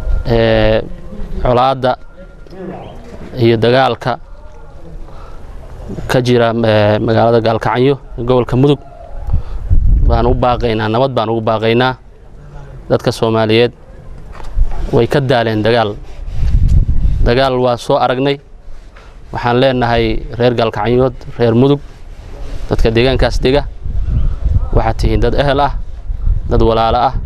colaadda iyo dagaalka ka jira magaalada gaalkacyo gobolka mudug baan u baaqaynaa nabad baan ugu baaqaynaa dadka soomaaliyeed way ka daaleen dagaal dagaal waa soo aragnay waxaan leenahay reer gaalkacyood reer mudug dadka deegaankaas dega waxaad tihiin dad ehel ah dad walaalo ah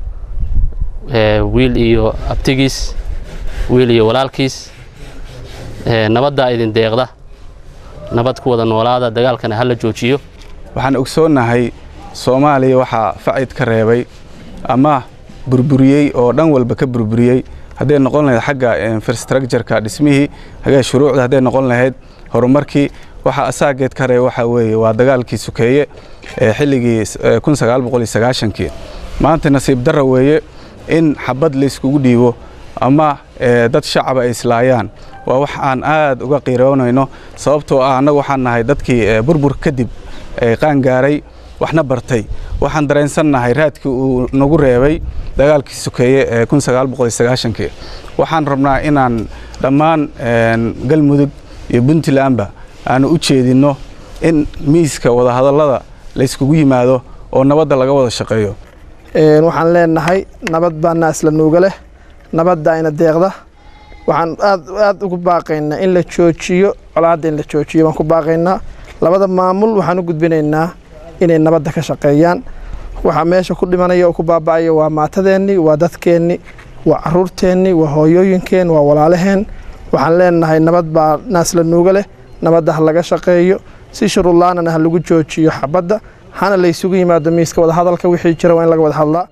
wiil iyo abtigiis wiil iyo walaalkiis nabaddaa idin deeqda nabad ku wada noolaada dagaalkana ha la joojiyo waxaan ogsoonnahay soomaaliya waxaa facid ka reebay ama burburiyey oo dhan walba ka burburiyey hadday noqon lahayd xagga infrastructureka dhismihii hagee shuruucda hadday noqon lahayd horumarkii waxaa asaageed ka reeba waxaa weeye waa dagaalkii sukeeye ee xilligii kun sagaal boqol iyo sagaashankii maanta nasiib darra weeye in xabad layskugu dhiibo ama dad shacaba ay islaayaan waa wax aan aad uga qiiroonayno sababtoo ah annagu waxaan nahay dadkii burbur kadib qaangaaray waxna bartay waxaan dareensannahay raadkii uu nagu reebay dagaalkii sokeeye ee kii waxaan rabnaa inaan dhammaan galmudug iyo puntlandba aanu u jeedinno in miiska wadahadallada layskugu yimaado oo nabadda laga wada shaqeeyo waxaan leenahay nabad baa naasla nuuga leh nabadda ayna deeqda waxaan aad aad ugu baaqaynaa in la joojiyo colaadda in la joojiyo baan ku baaqaynaa labada maamul waxaan u gudbinaynaa inay nabadda ka shaqeeyaan waxaa meesha ku dhimanaya oo ku baaba'aya waa maatadeennii waa dadkeennii waa caruurteennii waa hooyooyinkeen waa walaalaheen waxaan leenahay nabad baa naasla nuuga leh nabadda ha laga shaqeeyo si shuruudlaanana ha lagu joojiyo xabadda hana laysugu yimaado miiska wadahadalka wixii jira waa in laga wada hadlaa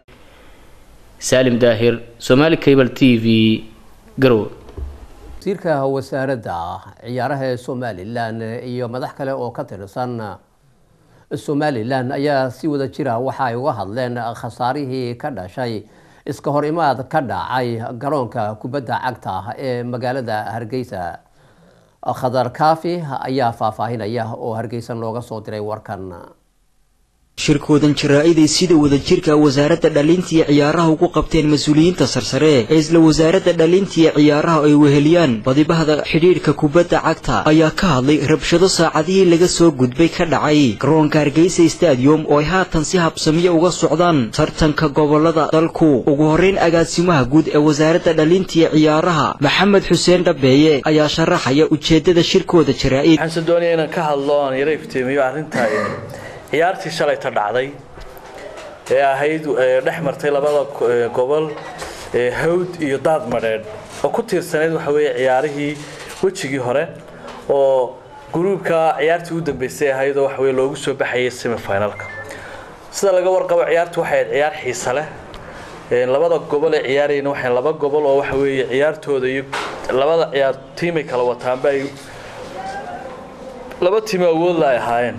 saalim daahir somaali cable t v garowe wasiirka wasaaradda ciyaaraha ee somalilan iyo madax kale oo ka tirsan somalilan ayaa si wada jira waxa ay uga hadleen khasaarihii ka dhashay iska hor imaad ka dhacay garoonka kubadda cagta ee magaalada hargeysa khadar kaafi ayaa faahfaahinaya oo hargeysa looga soo diray warkan shirkoodan jaraa-iday sida wadajirka wasaaradda dhalintiiyo ciyaaraha ugu qabteen mas-uuliyiinta sarsare ee isla wasaaradda dhalintiiyo ciyaaraha ay weheliyaan badibahda xidhiidhka kubadda cagta ayaa ka hadlay rabshado saacadihii laga soo gudbay ka dhacay garoonka hargeysa stadium oo ay haatan si habsamiyo uga socdaan tartanka gobolada dalku ugu horreyn agaasimaha guud ee wasaaradda dhalintiiyo ciyaaraha maxamed xuseen dhabeeye ayaa sharaxaya ujeeddada shirkooda jaraa-id waxaanse doonaya inaan ka hadlo aan yara iftiimiyo arrinta ciyaartii shalayta dhacday ee ahayd dhex martay labada gobol hawd iyo daad madheedh oo ku tiirsanayd waxa weeye ciyaarihii wejigii hore oo gruubka ciyaartii u dambeysay ahayd oo waxa weye loogu soo baxayay semifinalka sida laga warqabo ciyaartu waxay ahayd ciyaar xiisa leh labada gobol ee ciyaarayna waxay laba gobol oo waxa weeye ciyaartooda iyo labada ciyaar tiimay kala wataanba ay laba tiim awoodla ay ahaayeen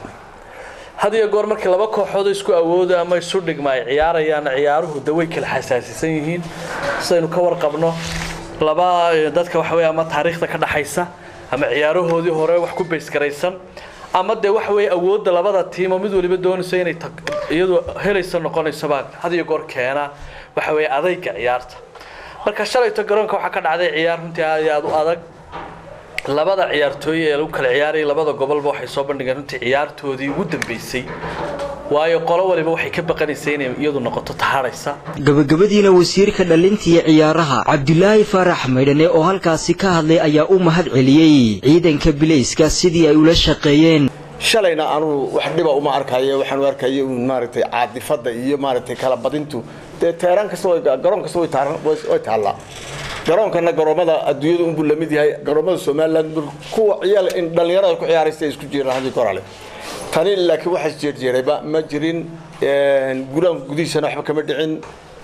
had iyo goor markii laba kooxood isku awooda ama isu dhigma ay ciyaarayaan ciyaaruhu de way kala xasaasisan yihiin sidaynu ka warqabno laba dadka waxa weeye ama taariikhda ka dhaxaysa ama ciyaarahoodii hore wax ku baysgaraysan ama dee waxa weeye awoodda labada tiim oo mid waliba doonayso inay iyadu helaysa noqonaysaba had iyo goor keena waxa weeye adayga ciyaarta marka shalayto garoonka waxaa ka dhacday ciyaar runtii aad iyo aad u adag labada ciyaartooy ee lagu kala ciyaarayay labada gobolba waxay soo bandhigeen runtii ciyaartoodii ugu dambeysay waayo qolo waliba waxay ka baqanaysay inay iyadu noqoto taharaysa gabagabadiina wasiirka dhalintiiyo ciyaaraha cabdulaahi faarax maydhane oo halkaasi ka hadlay ayaa u mahad celiyey ciidanka bilayska sidii ay ula shaqeeyeen shalayna anugu wax dhiba uma arkayo waxaan u arkaya uun maaragtay caadifadda iyo maaragtay kala badintu dee teeraan kasta garoon kasta way taallaa garoonkana garoomada adduunyada unbuu la mid yahay garoomada somaliland kuwa ciyaal in dhallinyarada ku ciyaaraysa isku jiraan hadii korale tani laakiin waxaas jeerjeerayba ma jirin guraanka gudihiisana waxba kama dhicin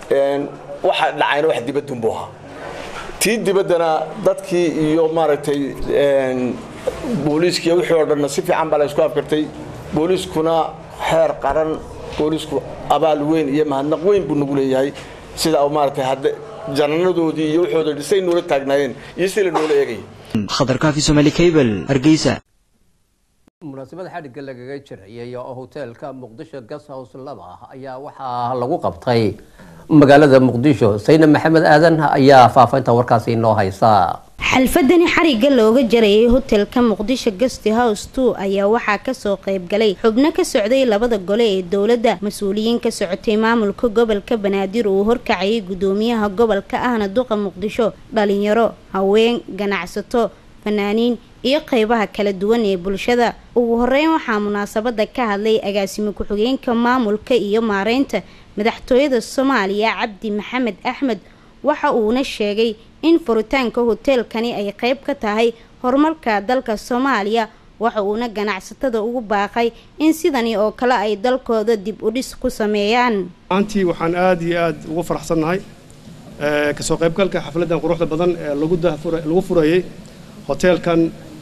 waxa dhacayna wax dibadunbuu ahaa tii dibaddana dadkii iyo maaragtay booliiskiiyo wixii oo dhanna si fiican baa la isku afkartay booliiskuna heer qaran booliisku abaal weyn iyo mahadnaq weyn buu nagu leeyahay sida maaragtay hadda jananadoodii iyo waxooda dhisay noola taagnaayeen iyo si la noola eegay khadar kaafi somaali cable hargeysa munaasabada xadhigga lagaga jirayay oo hoteelka muqdisho gas house laba ayaa waxaa lagu qabtay magaalada muqdisho sayna maxamed aadan ayaa faafaynta warkaasi inoo haysa xalfadani xarigga looga jarayay hotelka muqdisho guest house two ayaa waxaa kasoo qeybgalay xubno ka socday labada gole ee dowladda mas-uuliyiin ka socotay maamulka gobolka banaadir uu horkacayay gudoomiyaha gobolka ahna duqa muqdisho dhalinyaro haween ganacsato fanaaniin iyo qeybaha kala duwan ee bulshada ugu horeyn waxaa munaasabada ka hadlay agaasimo ku-xigeenka maamulka iyo maareynta madaxtooyada soomaaliya cabdi maxamed axmed waxa uuna sheegay in furitaanka hoteelkani ay qeyb ka tahay horumarka dalka soomaaliya waxa uuna ganacsatada ugu baaqay in sidani oo kale ay dalkooda dib u dhis ku sameeyaan maantii waxaan aada iyo aada ugu faraxsannahay kasoo qaybgalka xafladdan quruxda badan ee lagu furayay hoteelkan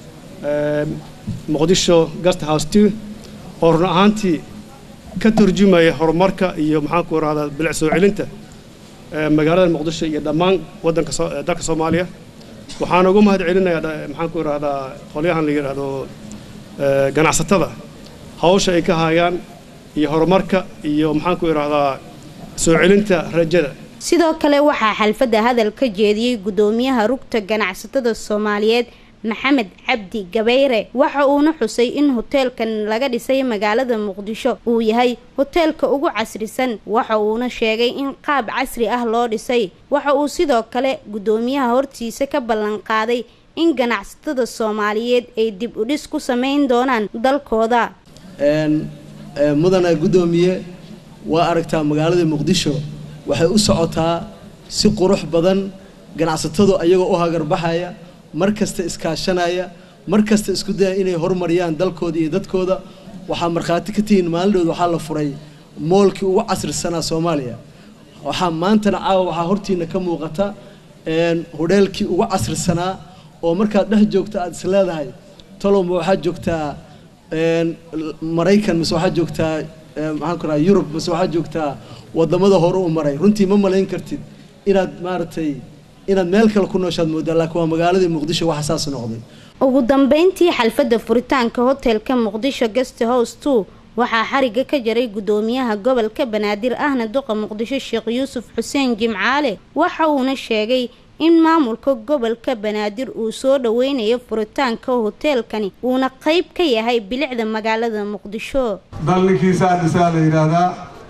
muqdisho guest house two oo run ahaantii ka turjumaya horumarka iyo maxaanku rahdaa bilic soo celinta magaalada muqdisho iyo dhammaan wadanka dalka soomaaliya waxaan ugu mahad celinayaa dha- maxaan ku idhahdaa qolyahan la yidhaahdo eh, ganacsatada hawsha ay ka hayaan iyo horumarka iyo maxaan ku idhahdaa soo celinta rajada sidoo kale waxaa xalfadda hadal ka jeediyey gudoomiyaha rugta ganacsatada soomaaliyeed maxamed cabdi gabayre waxa uuna xusay in hoteelkan laga dhisay magaalada muqdisho uu yahay hoteelka ugu casrisan waxa uuna sheegay in qaab casri ah loo dhisay waxa uu sidoo kale gudoomiyaha hortiisa ka ballan qaaday in ganacsatada soomaaliyeed ay dib u dhis ku samayn doonaan dalkooda een ee, mudana guddoomiye waa aragtaa magaalada muqdisho waxay u socotaa si qurux badan ganacsatadu ayagoo u hagarbaxaya mar kasta iskaashanaya mar kasta isku daya inay horumariyaan dalkooda iyo dadkooda waxaa markhaati ka tihiin maalindhood waxaa la furay moolkii ugu casrisanaa soomaaliya waxaa maantana caawa waxaa hortiina ka muuqata een hodheelkii ugu casrisanaa oo markaad dhex joogta aad is leedahay toloma waxaad joogtaa een maraykan mise waxaad joogtaa ee, maxaan ku rahaa yurub mise waxaad joogtaa wadamada hore u maray runtii ma malayn kartid inaad maaragtay inaad meel kale ku nooshaad moodaa laakiin waa magaaladii muqdisho waxa saas noqday ugu dambeyntii xalfadda furitaanka hotelka muqdisho guest house two waxaa xariga ka jaray gudoomiyaha gobolka banaadir ahna duqa muqdisho sheekh yuusuf xuseen jimcaale waxa uuna sheegay in maamulka gobolka banaadir uu soo dhaweynayo furitaanka hoteelkani uuna qayb ka yahay bilicda magaalada muqdisho dalninkiisa dhisaa la yidhaahdaa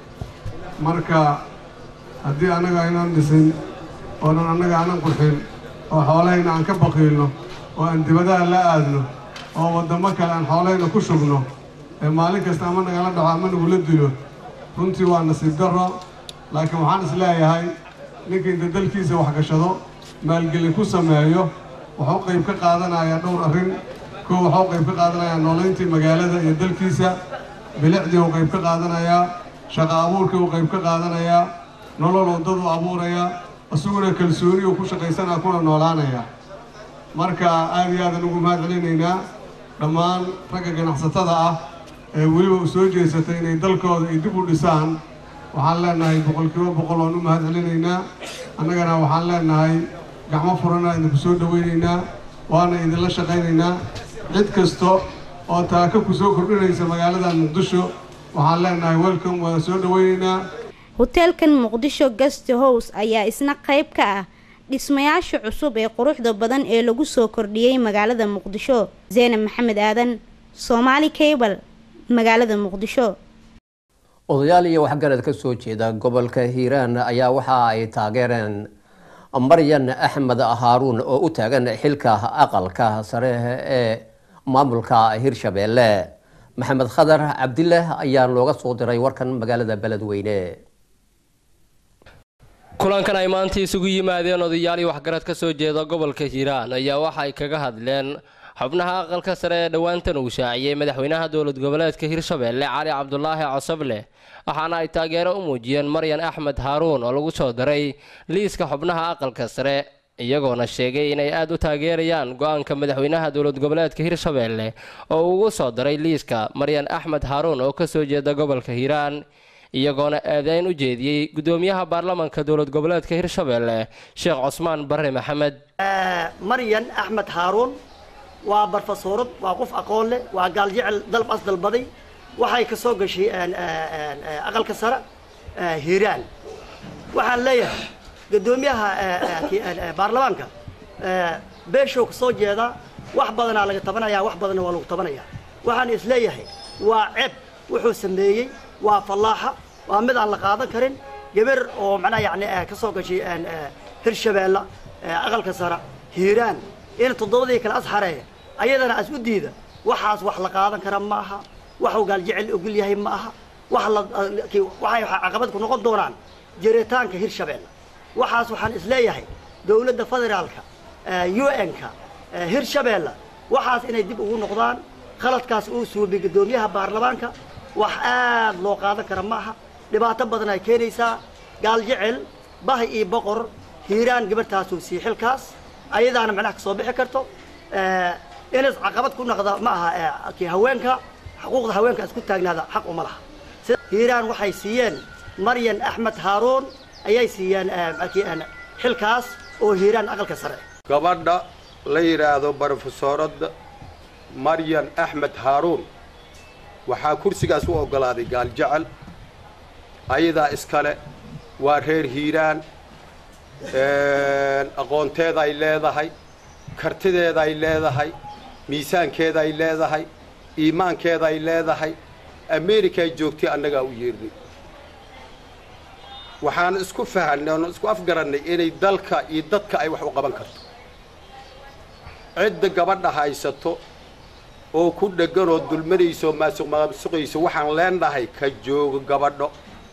marka haddii annaga aynaan dhisin oonan annaga aanan qurxin oo xoolahayna aan ka baqiilno oo aan dibadaha la aadno oo waddamo kale aan xoolahayna ku shubno ee maalin kasta ama nagala dhaco ama nagula dilo runtii waa nasiib darro laakiin waxaan is leeyahay ninka inta dalkiisa waxgashado maalgelin ku sameeyo wuxuu qayb ka qaadanayaa dhowr arrin kow wuxuu qayb ka qaadanayaa noolayntii magaalada iyo dalkiisa bilicdii uu qayb ka qaadanayaa shaqo abuurkii uu qayb ka qaadanayaa nolol waddadu abuurayaa isaguna kalsooni uu ku shaqaysanaa kuna noolaanaya marka aad iyo aadan ugu mahad celinaynaa dhammaan ragga ganacsatada ah ee weliba u soo jeesatay inay dalkooda ay dib u dhisaan waxaan leenahay boqolkiiba boqol waan u mahad celinaynaa annagana waxaan leenahay gacmo furana idinku soo dhowaynaynaa waana idinla shaqaynaynaa cid kasta oo taaka ku soo kordhinaysa magaalada muqdisho waxaan leenahay welcome waan soo dhowaynaynaa hoteelkan muqdisho guest house ayaa isna qayb ka ah dhismayaasha cusub ee quruxda badan ee lagu soo kordhiyey magaalada muqdisho zeynab maxamed aadan soomaali cable magaalada muqdisho odayaal iyo waxgarad ka soo jeeda gobolka hiiraan ayaa waxa ay taageereen maryan axmed haaruun oo u taagan xilka aqalka sare ee maamulka hirshabeelle maxamed khadar cabdile ayaa looga soo diray warkan magaalada beledweyne kulankan ay maanta isugu yimaadeen odayaal iyo waxgarad ka soo jeeda gobolka hiiraan ayaa waxa ay kaga hadleen xubnaha aqalka sare ee dhowaantan uu shaaciyey madaxweynaha dowlad goboleedka hirshabeelle cali cabdulaahi cosoble waxaana ay taageero u muujiyeen maryan axmed haaruun oo lagu soo daray liiska xubnaha aqalka sare iyagoona sheegay inay aada u taageerayaan go-aanka madaxweynaha dowlad goboleedka hirshabeelle oo uu ugu soo daray liiska maryan axmed haaruun oo kasoo jeeda gobolka hiiraan iyagoona eedeyn u jeediyey gudoomiyaha baarlamanka dowlad goboleedka hirshabeelle sheekh cusmaan barre maxamed maryan axmed haaruun waa barfasoorad waa qof aqoon leh waa gaaljecel dalb as dalbaday waxay ka soo gashay aqalka sare hiiraan waxaan leeyahay gudoomiyaha baarlamaanka beeshow ka soo jeeda wax badanaa laga tabanaya wax badanna waa lagu tabanaya waxaan is leeyahay waa ceeb wuxuu sameeyey waa fallaaxa waa mid aan la qaadan karin gabar oo macnaha yani ka soo gashay hirshabeelle aqalka sare hiiraan in toddobadii kale asxareeya ayadana as u diida waxaas wax la qaadan kara ma aha waxuu gaaljecel ogol yahay ma aha wax la waxay caqabad ku noqon doonaan jiritaanka hirshabeelle waxaas waxaan is leeyahay dowladda federaalka un-ka hirshabeelle waxaas inay dib ugu noqdaan khaladkaas uu suubay gudoomiyaha baarlamaanka wax aad loo qaadan kara ma aha dhibaato badan ay keenaysaa gaaljecel bahi iyo boqor hiiraan gabartaasuu sii xilkaas ayadaana macnaha ka soo bixi karto inas caqabad ku noqda ma aha kii haweenka xuquuqda haweenka isku taagnaada xaq uma laha hiiraan waxay siiyeen maryan axmed haaruun ayay siiyeen xilkaas oo hiiraan aqalka sare gabadha la yidhaahdo brofesoorada maryan axmed haaruun waxaa kursigaas u oggolaaday gaaljecel ayadaa iskale waa reer hiiraan aqoonteeda ay leedahay kartideeda ay leedahay miisaankeeda ay leedahay iimaankeeda ay leedahay america ay joogtay annagaa u yeernay waxaan isku fahanay oon isku afgarannay inay dalka iyo dadka ay wax u qaban karto cidda gabadha haysato oo ku dheggan oo dulmanayso oo maasuq maasuqayso waxaan leenahay ka joogo gabadho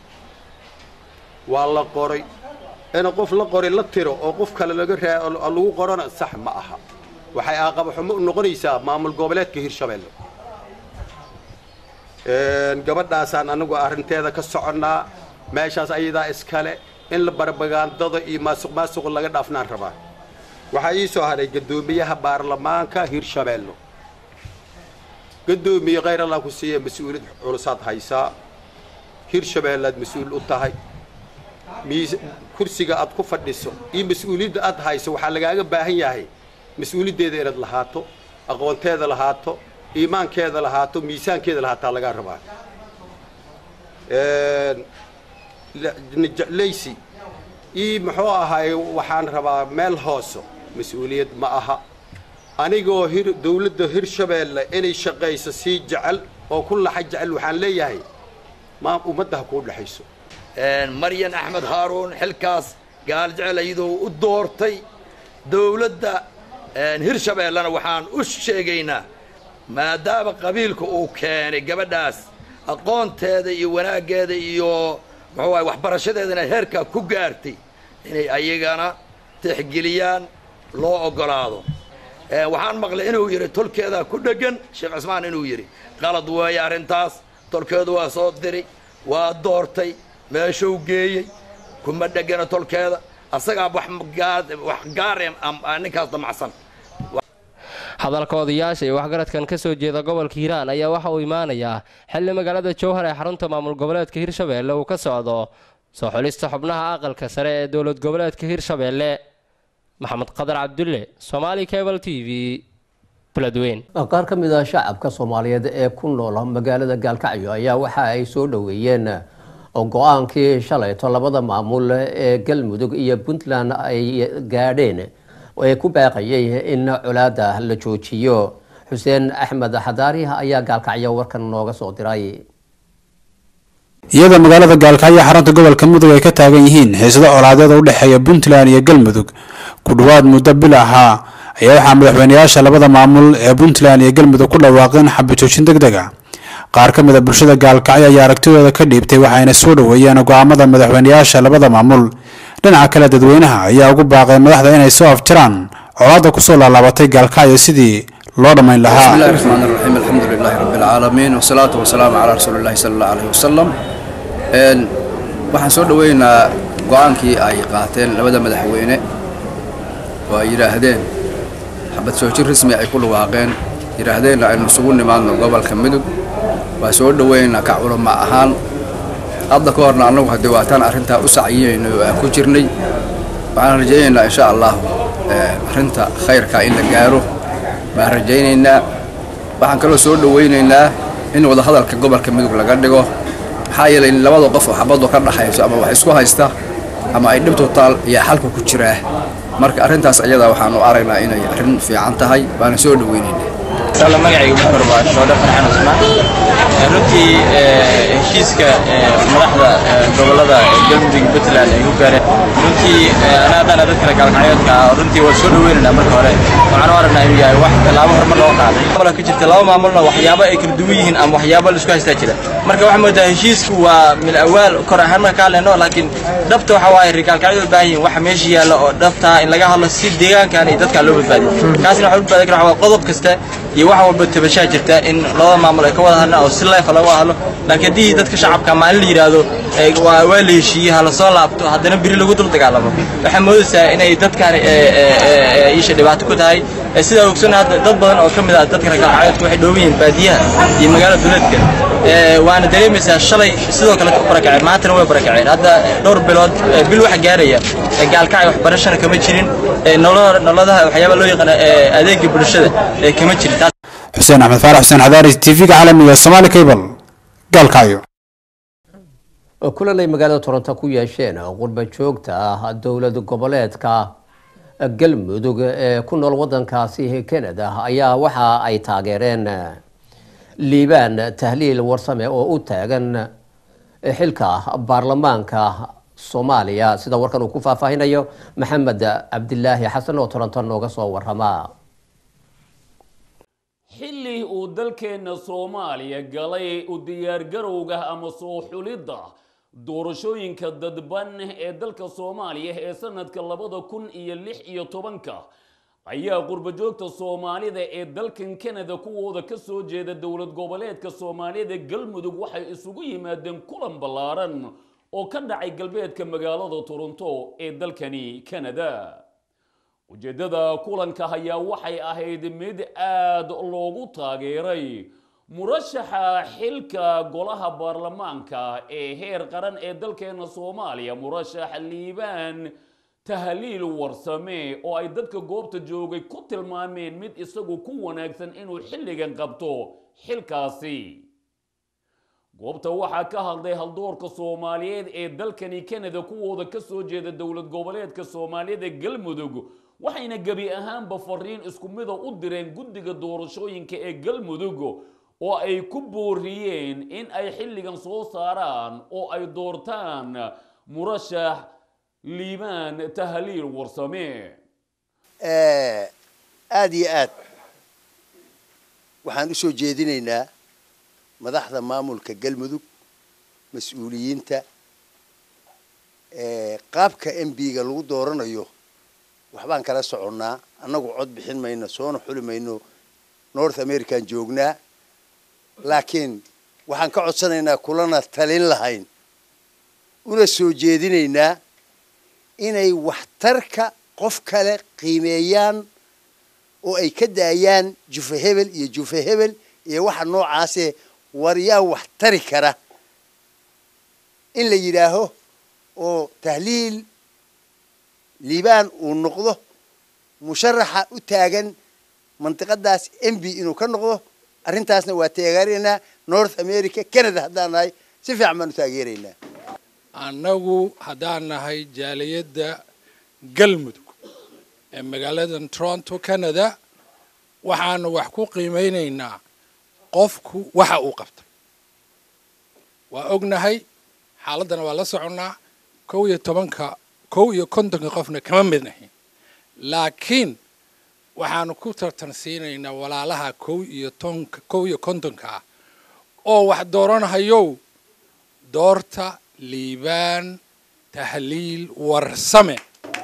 waa la qoray in qof la qoray la tiro oo qof kale laga raa lagu qorona sax ma aha waxay aaqaba xumo u noqonaysaa maamul goboleedka hirshabeelle gabadhaasaan anagu arrinteeda ka soconnaa meeshaas ayadaa iskale in la barbagaandada iyo maasuq maasuq laga dhaafnaan rabaa waxaa ii soo haray guddoomiyaha baarlamaanka hirshabeelle guddoomiye khayr allah ku siiya mas-uuliyad culusaad haysaa hirshabeellaad mas-uul u tahay miis kursiga aad ku fadhiso iyo mas-uuliyadda aad hayso waxaa lagaaga baahan yahay mas-uuliyaddeeda inaad lahaato aqoonteeda lahaato iimaankeeda lahaato miisaankeeda lahaataa lagaa rabaa leysi ii muxuu ahaay waxaan rabaa meel hooso mas-uuliyad ma aha anigoo hir dawladda hirshabeelle inay shaqayso sii jecel oo ku laxa jecel waxaan leeyahay ma ummadda ha kuu dhexayso maryan axmed haaruun xilkaas gaaljecel iyadoo u doortay dawladda hirshabeellena waxaan u sheegaynaa maadaama qabiilka uu keenay gabadhaas aqoonteeda iyo wanaaggeeda iyo muxuu ahay waxbarashadeeda inay heerkaa ku gaartay inay ayagana tixgeliyaan loo oggolaado waxaan maqlay inuu yidhi tolkeedaa ku dheggan sheekh cismaan inuu yidhi qalad weeye arrintaas tolkeedu waa soo diray waa doortay meeshuu geeyey kuma dhegana tolkeeda asagaa wax gaare ninkaas damacsan hadalka odayaasha iyo waxgaradkan ka soo jeeda gobolka hiiraan ayaa waxa uu imaanayaa xilli magaalada jowhar ee xarunta maamul goboleedka hirshabeelle uu ka socdo soo xulista xubnaha aqalka sare ee dowlad goboleedka hirshabeelle maxamed qadar cabdulle somaali cable t v beledweyn qaar ka mid ah shacabka soomaaliyeed ee ku nool magaalada gaalkacyo ayaa waxa ay soo dhoweeyeen go-aankii shalayto labada maamul ee galmudug iyo puntland ay gaadheen ee ku baaqayay in colaada la joojiyo xuseen axmed xadaari ayaa gaalkacyo warkan nooga soo diray iyadoo magaalada gaalkacyo xarunta gobolka mudug ay ka taagan yihiin xiisado colaadeed oo u dhexeeya puntland iyo galmudug ku dhowaad muddo bil ahaa ayaa waxaa madaxweynayaasha labada maamul ee puntland iyo galmudug ku dhawaaqeen xabajoojin deg deg a qaar ka mid a bulshada gaalkacyo ayaa aragtidooda ka dhiibtay waxayna soo dhoweeyeen go-aamada madaxweynayaasha labada maamul dhinaca kale dadweynaha ayaa ugu baaqay madaxda inay soo afjaraan colaadda kusoo laalaabatay gaalkacyo sidii loo dhammayn lahaa بسم الله الرحمن الرحيم الحمد لله رب العالمين والصلاة والسلام على رسول الله صلى الله عليه وسلم een waxaan soo dhaweynaa go-aankii ay qaateen labada madaxweyne oo ay yidhaahdeen xabad soojin rasmi ay ku dhawaaqeen yidhaahdeenna aynu isugu nimaadno gobolka midug waa soo dhaweynaa ka culama ahaan hadda ka horna annagu haddii waataan arrintaa u sacyinayno oo aan ku jirnay waxaan rajaynaynaa insha allahu arrinta khayrka in la gaaro baan rajaynaynaa waxaan kaloo soo dhawaynaynaa in wadahadalka gobolka midug laga dhigo maxaa yeelay labada qof oo xabaddu ka dhaxayso ama wax isku haysta ama ay dhibtu taal ayaa xalka ku jiraa marka arrintaas ayadaa waxaan u aragnaa inay arrin fiican tahay baana soo dhawaynaynaa sala magacayga bukar waa shoodhe farxan cusmaan runtii heshiiska madaxda gobolada galmudug puntland ay ku gaareen runtii anaadana dadkana gaalkacyoodka ah runtii waa soo dhaweynaynaa marka hore waxaan u aragnaa inuu yahay wax tallaabo horumar loo qaaday gobolka ka jirta laba maamulna waxyaabo ay kala duwan yihiin ama waxyaabo la isku haystaa jira marka waxaa moodaa heshiisku waa mil awaal kor ahaan marka ka hadlayno laakiin dhabta waxa waaye rigaalkacyadu u baahan yihiin waxa meesha yaalla oo dhabtaa in laga hadlo si deegaankan iyo dadka loo badbaadiyo kaasina waxa u badbaadi kara waxaa qodob kasta iyo wax walba tabashaa jirta in labada maamul ay ka wada hadlaan oo si leefa laga hadlo laakiin haddii dadka shacabka maalin la yidhaahdo waa waa la heshiiyey ha la soo laabto haddana beri lagu dul dagaalamo waxaa moodaysaa inay dadkan isha dhibaato ku tahay sidaa ogsoon hadda dad badan oo ka mid ah dadka ragaalcayoodka waxay dhooban yihiin baadiyaha iyo magaala duleedka waana dareemaysaa shalay sidoo kale u barakaceen maantana way barakaceen hadda dhowr bilood bil waxa gaaraya gaalkacay waxbarashana kama jirin nolodaha waxyaaba loo yaqaana adeega bulshada kama jirin xuseen axmed faarax xuseen cadaari tv-ga caalamiga somaali cable gaalkacyo kulan ay magaalada toronto ku yeesheen qurba joogta ah dowlad goboleedka galmudug ee ku nool wadankaasi canada ayaa waxa ay taageereen liibaan tahliil warsame oo u taagan xilka baarlamaanka soomaaliya sida warkan uu ku faahfaahinayo maxamed cabdilaahi xasan oo toronto nooga soo warama xilli uu dalkeenna soomaaliya galay u diyaargarowga ama soo xulidda doorashooyinka dadban ee dalka soomaaliya ee sanadka labada kun iyo lix iyo tobanka ayaa qurbajoogta soomaalida ee dalkan canada kuwooda ka soo jeeda dowlad goboleedka soomaaliyada galmudug waxay isugu yimaadeen kulan ballaaran oo ka dhacay galbeedka magaalada toronto ee dalkani canada ujeeddada kulanka ayaa waxay ahayd mid aada loogu taageeray murashaxa xilka golaha baarlamaanka ee heer qaran ee dalkeena soomaaliya murashax liibaan tahliil warsame oo ay dadka goobta joogay ku tilmaameen mid isagu ku wanaagsan inuu xilligan qabto xilkaasi goobta waxaa ka hadlay haldoorka soomaaliyeed ee dalkani canada kuwooda ka soo jeeda dowlad goboleedka soomaaliyada galmudug waxayna gebi ahaanba fariin isku mida u direen guddiga doorashooyinka ee galmudug oo ay ku booriyeen in ay xilligan soo saaraan oo ay doortaan murashax liibaan tahliil warsame aada iyo aad waxaan u soo jeedinaynaa madaxda maamulka galmudug mas-uuliyiinta qaabka m b-ga lagu dooranayo waxbaan kala soconnaa annagu cod bixin mayno soona xuli mayno north american joognaa laakiin waxaan ka codsanaynaa kulana talin lahayn una soo jeedinaynaa inay waxtarka qof kale qiimeeyaan oo ay ka daayaan jufe hebel iyo jufe hebel iyo waxa noocaase war yaa wax tari kara in la yidhaaho oo tahliil liibaan uu noqdo musharaxa u taagan mandiqadaas m b inuu ka noqdo arrintaasna waa taageeraynaa north america canada haddaan nahay si fiican baan u taageeraynaa annagu haddaan nahay jaaliyadda galmudug ee magaaladan toronto canada waxaanu wax ku qiimeynaynaa qofku waxa uu qabtay waa ognahay xaaladdana waa la soconnaa kow iyo tobanka kow iyo kontonka qofna kama mid nahin laakiin waxaanu ku tartansiinaynaa walaalaha kow iyo tonka kow iyo kontonka ah oo wax dooranahayow doorta liibaan tahliil warsame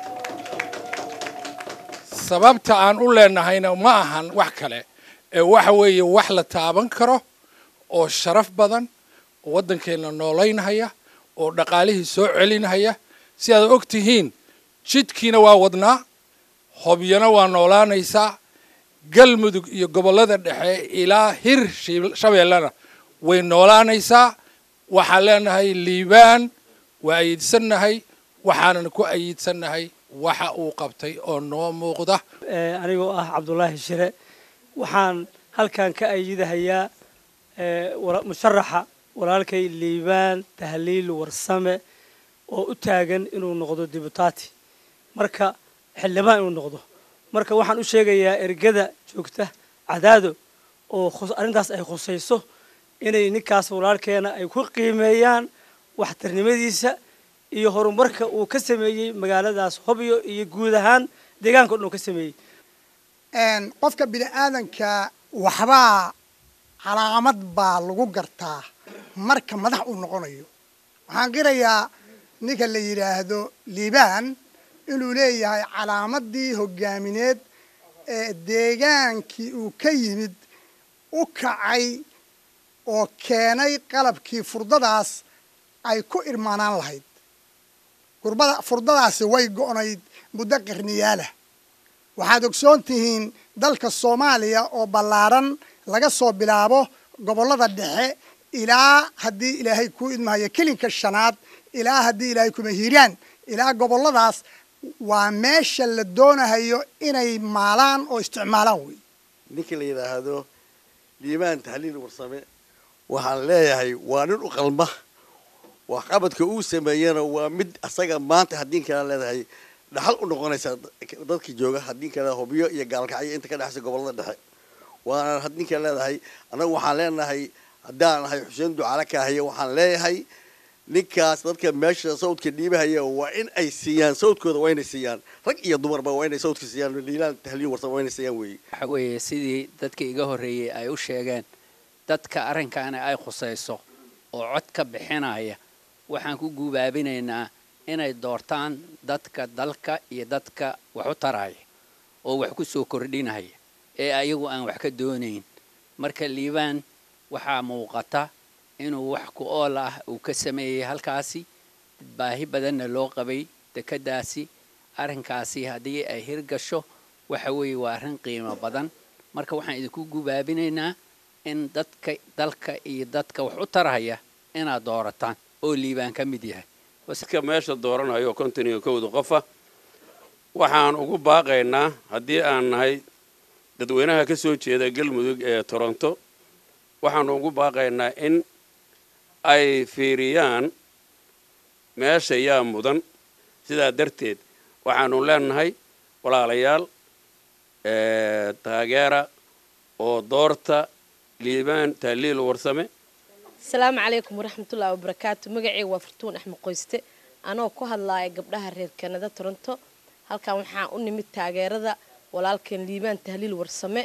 sababta aan u leenahayna ma ahan wax kale ee waxa weeye wax la taaban karo oo sharaf badan oo waddankeenna noolaynhaya oo dhaqaalihii soo celinhaya si aad og tihiin jidkiina waa wadnaa hobyana waa noolaanaysaa galmudug iyo gobollada dhexe ilaa hir shabeellana way noolaanaysaa waxaan leenahay liibaan waa ayiidsannahay waxaanan ku ayiidsannahay waxa uu qabtay oo noo muuqda anigoo ah cabdulaahi shire waxaan halkan ka ayidahayaa musharaxa walaalkay liibaan tahliil warsame oo u taagan inuu noqdo dibutaati marka xildhibaan inuu noqdo marka waxaan u sheegayaa ergada joogta cadaado oo arrintaas ay khusayso inay ninkaas walaalkeena ay ku qiimeeyaan waxtarnimadiisa iyo horumarka uu ka sameeyey magaaladaas hobyo iyo guud ahaan deegaanka o dhan uu ka sameeyey qofka bini aadanka waxbaa calaamad baa lagu gartaa marka madax uu noqonayo waxaan qirayaa ninka la yidhaahdo liibaan inuu leeyahay calaamadii hogaamineed ee deegaankii uu ka yimid u kacay oo keenay qalabkii furdadaas ay ku irmaanaan lahayd gurbada furdadaasi way go'nayd muddo qarniyaalah waxaad ogsoon tihiin dalka soomaaliya oo ballaaran laga soo bilaabo gobollada dhexe ilaa haddii ilaahay kuu idmahayo kelinka shanaad ilaa haddii ilaahay kuma hiiraan ilaa gobolladaas waa meesha la doonahayo inay maalaan oo isticmaalaan wey ninka la yidhaahdo liibaan tahliil warsame waxaan leeyahay waa nin u qalma waxqabadka uu sameeyana waa mid asaga maanta haddii kala leedahay dhaxal u noqonaysa dadka jooga haddii kale hubyo iyo gaalkacyo inta ka dhexaysa gobollada dhexe waana haddii kale leedahay annagu waxaan leenahay haddaan nahay xuseen ducaale kaahiya waxaan leeyahay ninkaas dadka meesha sawdka dhiibahaya waa in ay siiyaan sawdkooda waa inay siiyaan rag iyo dumarba waa inay sawdka siiyaan liilaan tahliil warsan waa inay siiyaan weeye waxa weeye sidii dadka iga horreeyey ay u sheegeen dadka arrinkaana ay khusayso oo cod ka bixinaya waxaan ku guubaabinaynaa inay doortaan dadka dalka iyo dadka wax u taraya oo wax ku soo kordhinaya ee ayagu aan wax ka doonayn marka liibaan waxaa muuqata inuu wax ku ool ah uu ka sameeyey halkaasi baahi badanna loo qabay dekeddaasi arrinkaasi haddii ay hirgasho waxa weeye waa arrin qiimo badan marka waxaan idinku gubaabinaynaa in dadka dalka iyo dadka wax u taraya inaad doorataan oo liibaan ka mid yahay dadka meesha dooranayo konton iyo kowda qofa waxaan ugu baaqaynaa haddii aan nahay dadweynaha ka soo jeeda galmudug ee toronto waxaanu ugu baaqaynaa in ay fiiriyaan meesha yaa mudan sidaa darteed waxaanu leenahay walaalayaal taageera oo doorta liibaan tahliil warsame asalaamu calaykum waraxmatullaahi wabarakaatu magaceyga waa fartuun axmed qoyste anoo ku hadlaaya gabdhaha reer kanada toronto halkan waxaan u nimid taageerada walaalkeen liibaan tahliil warsame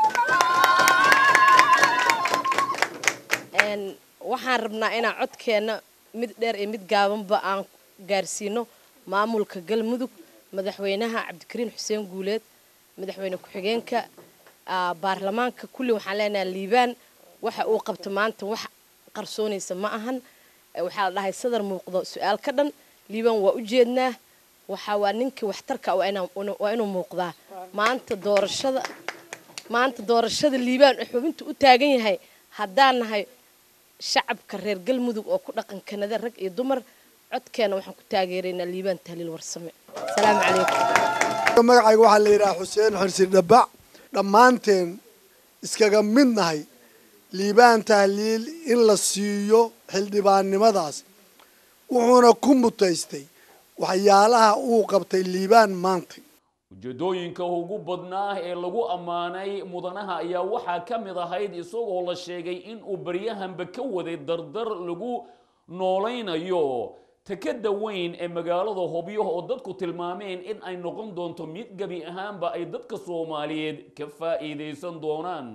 waxaan rabnaa inaan codkeenna mid dheer iyo mid gaabanba aan gaarsiino maamulka galmudug madaxweynaha cabdikariin xuseen guuleed madaxweyne ku-xigeenka baarlamaanka kulli waxaan leenahay liibaan waxa uu qabto maanta wax qarsoonaysa ma ahan waxaa la dhahay sadar muuqdo su-aal ka dhan liibaan waa u jeednaa waxaa waa ninkii waxtarka waa inuu muuqdaa maanta doorashada maanta doorashada liibaan xubinta u taagan yahay haddaan nahay shacabka reer galmudug oo ku dhaqan kanada rag iyo dumar codkeena waxaan ku taageeraynaa liibaan tahliil warsame asalaamu calaykum magacayga waxaa la yidhaha xuseen xorsi dhabac dhammaanteen iskaga mid nahay liibaan tahliil in la siiyo xildhibaannimadaas wuxuuna ku mutaystay waxyaalaha uu qabtay liibaan maanta ujeedooyinka ugu badnaa ee lagu ammaanay mudanaha ayaa waxaa ka mid ahayd isagoo la sheegay in uu baryahanba ka waday dardar lagu noolaynayo takada weyn ee magaalada hobyo oo dadku tilmaameen in ay noqon doonto mid gebi ahaanba ay dadka soomaaliyeed ka faa'iidaysan doonaan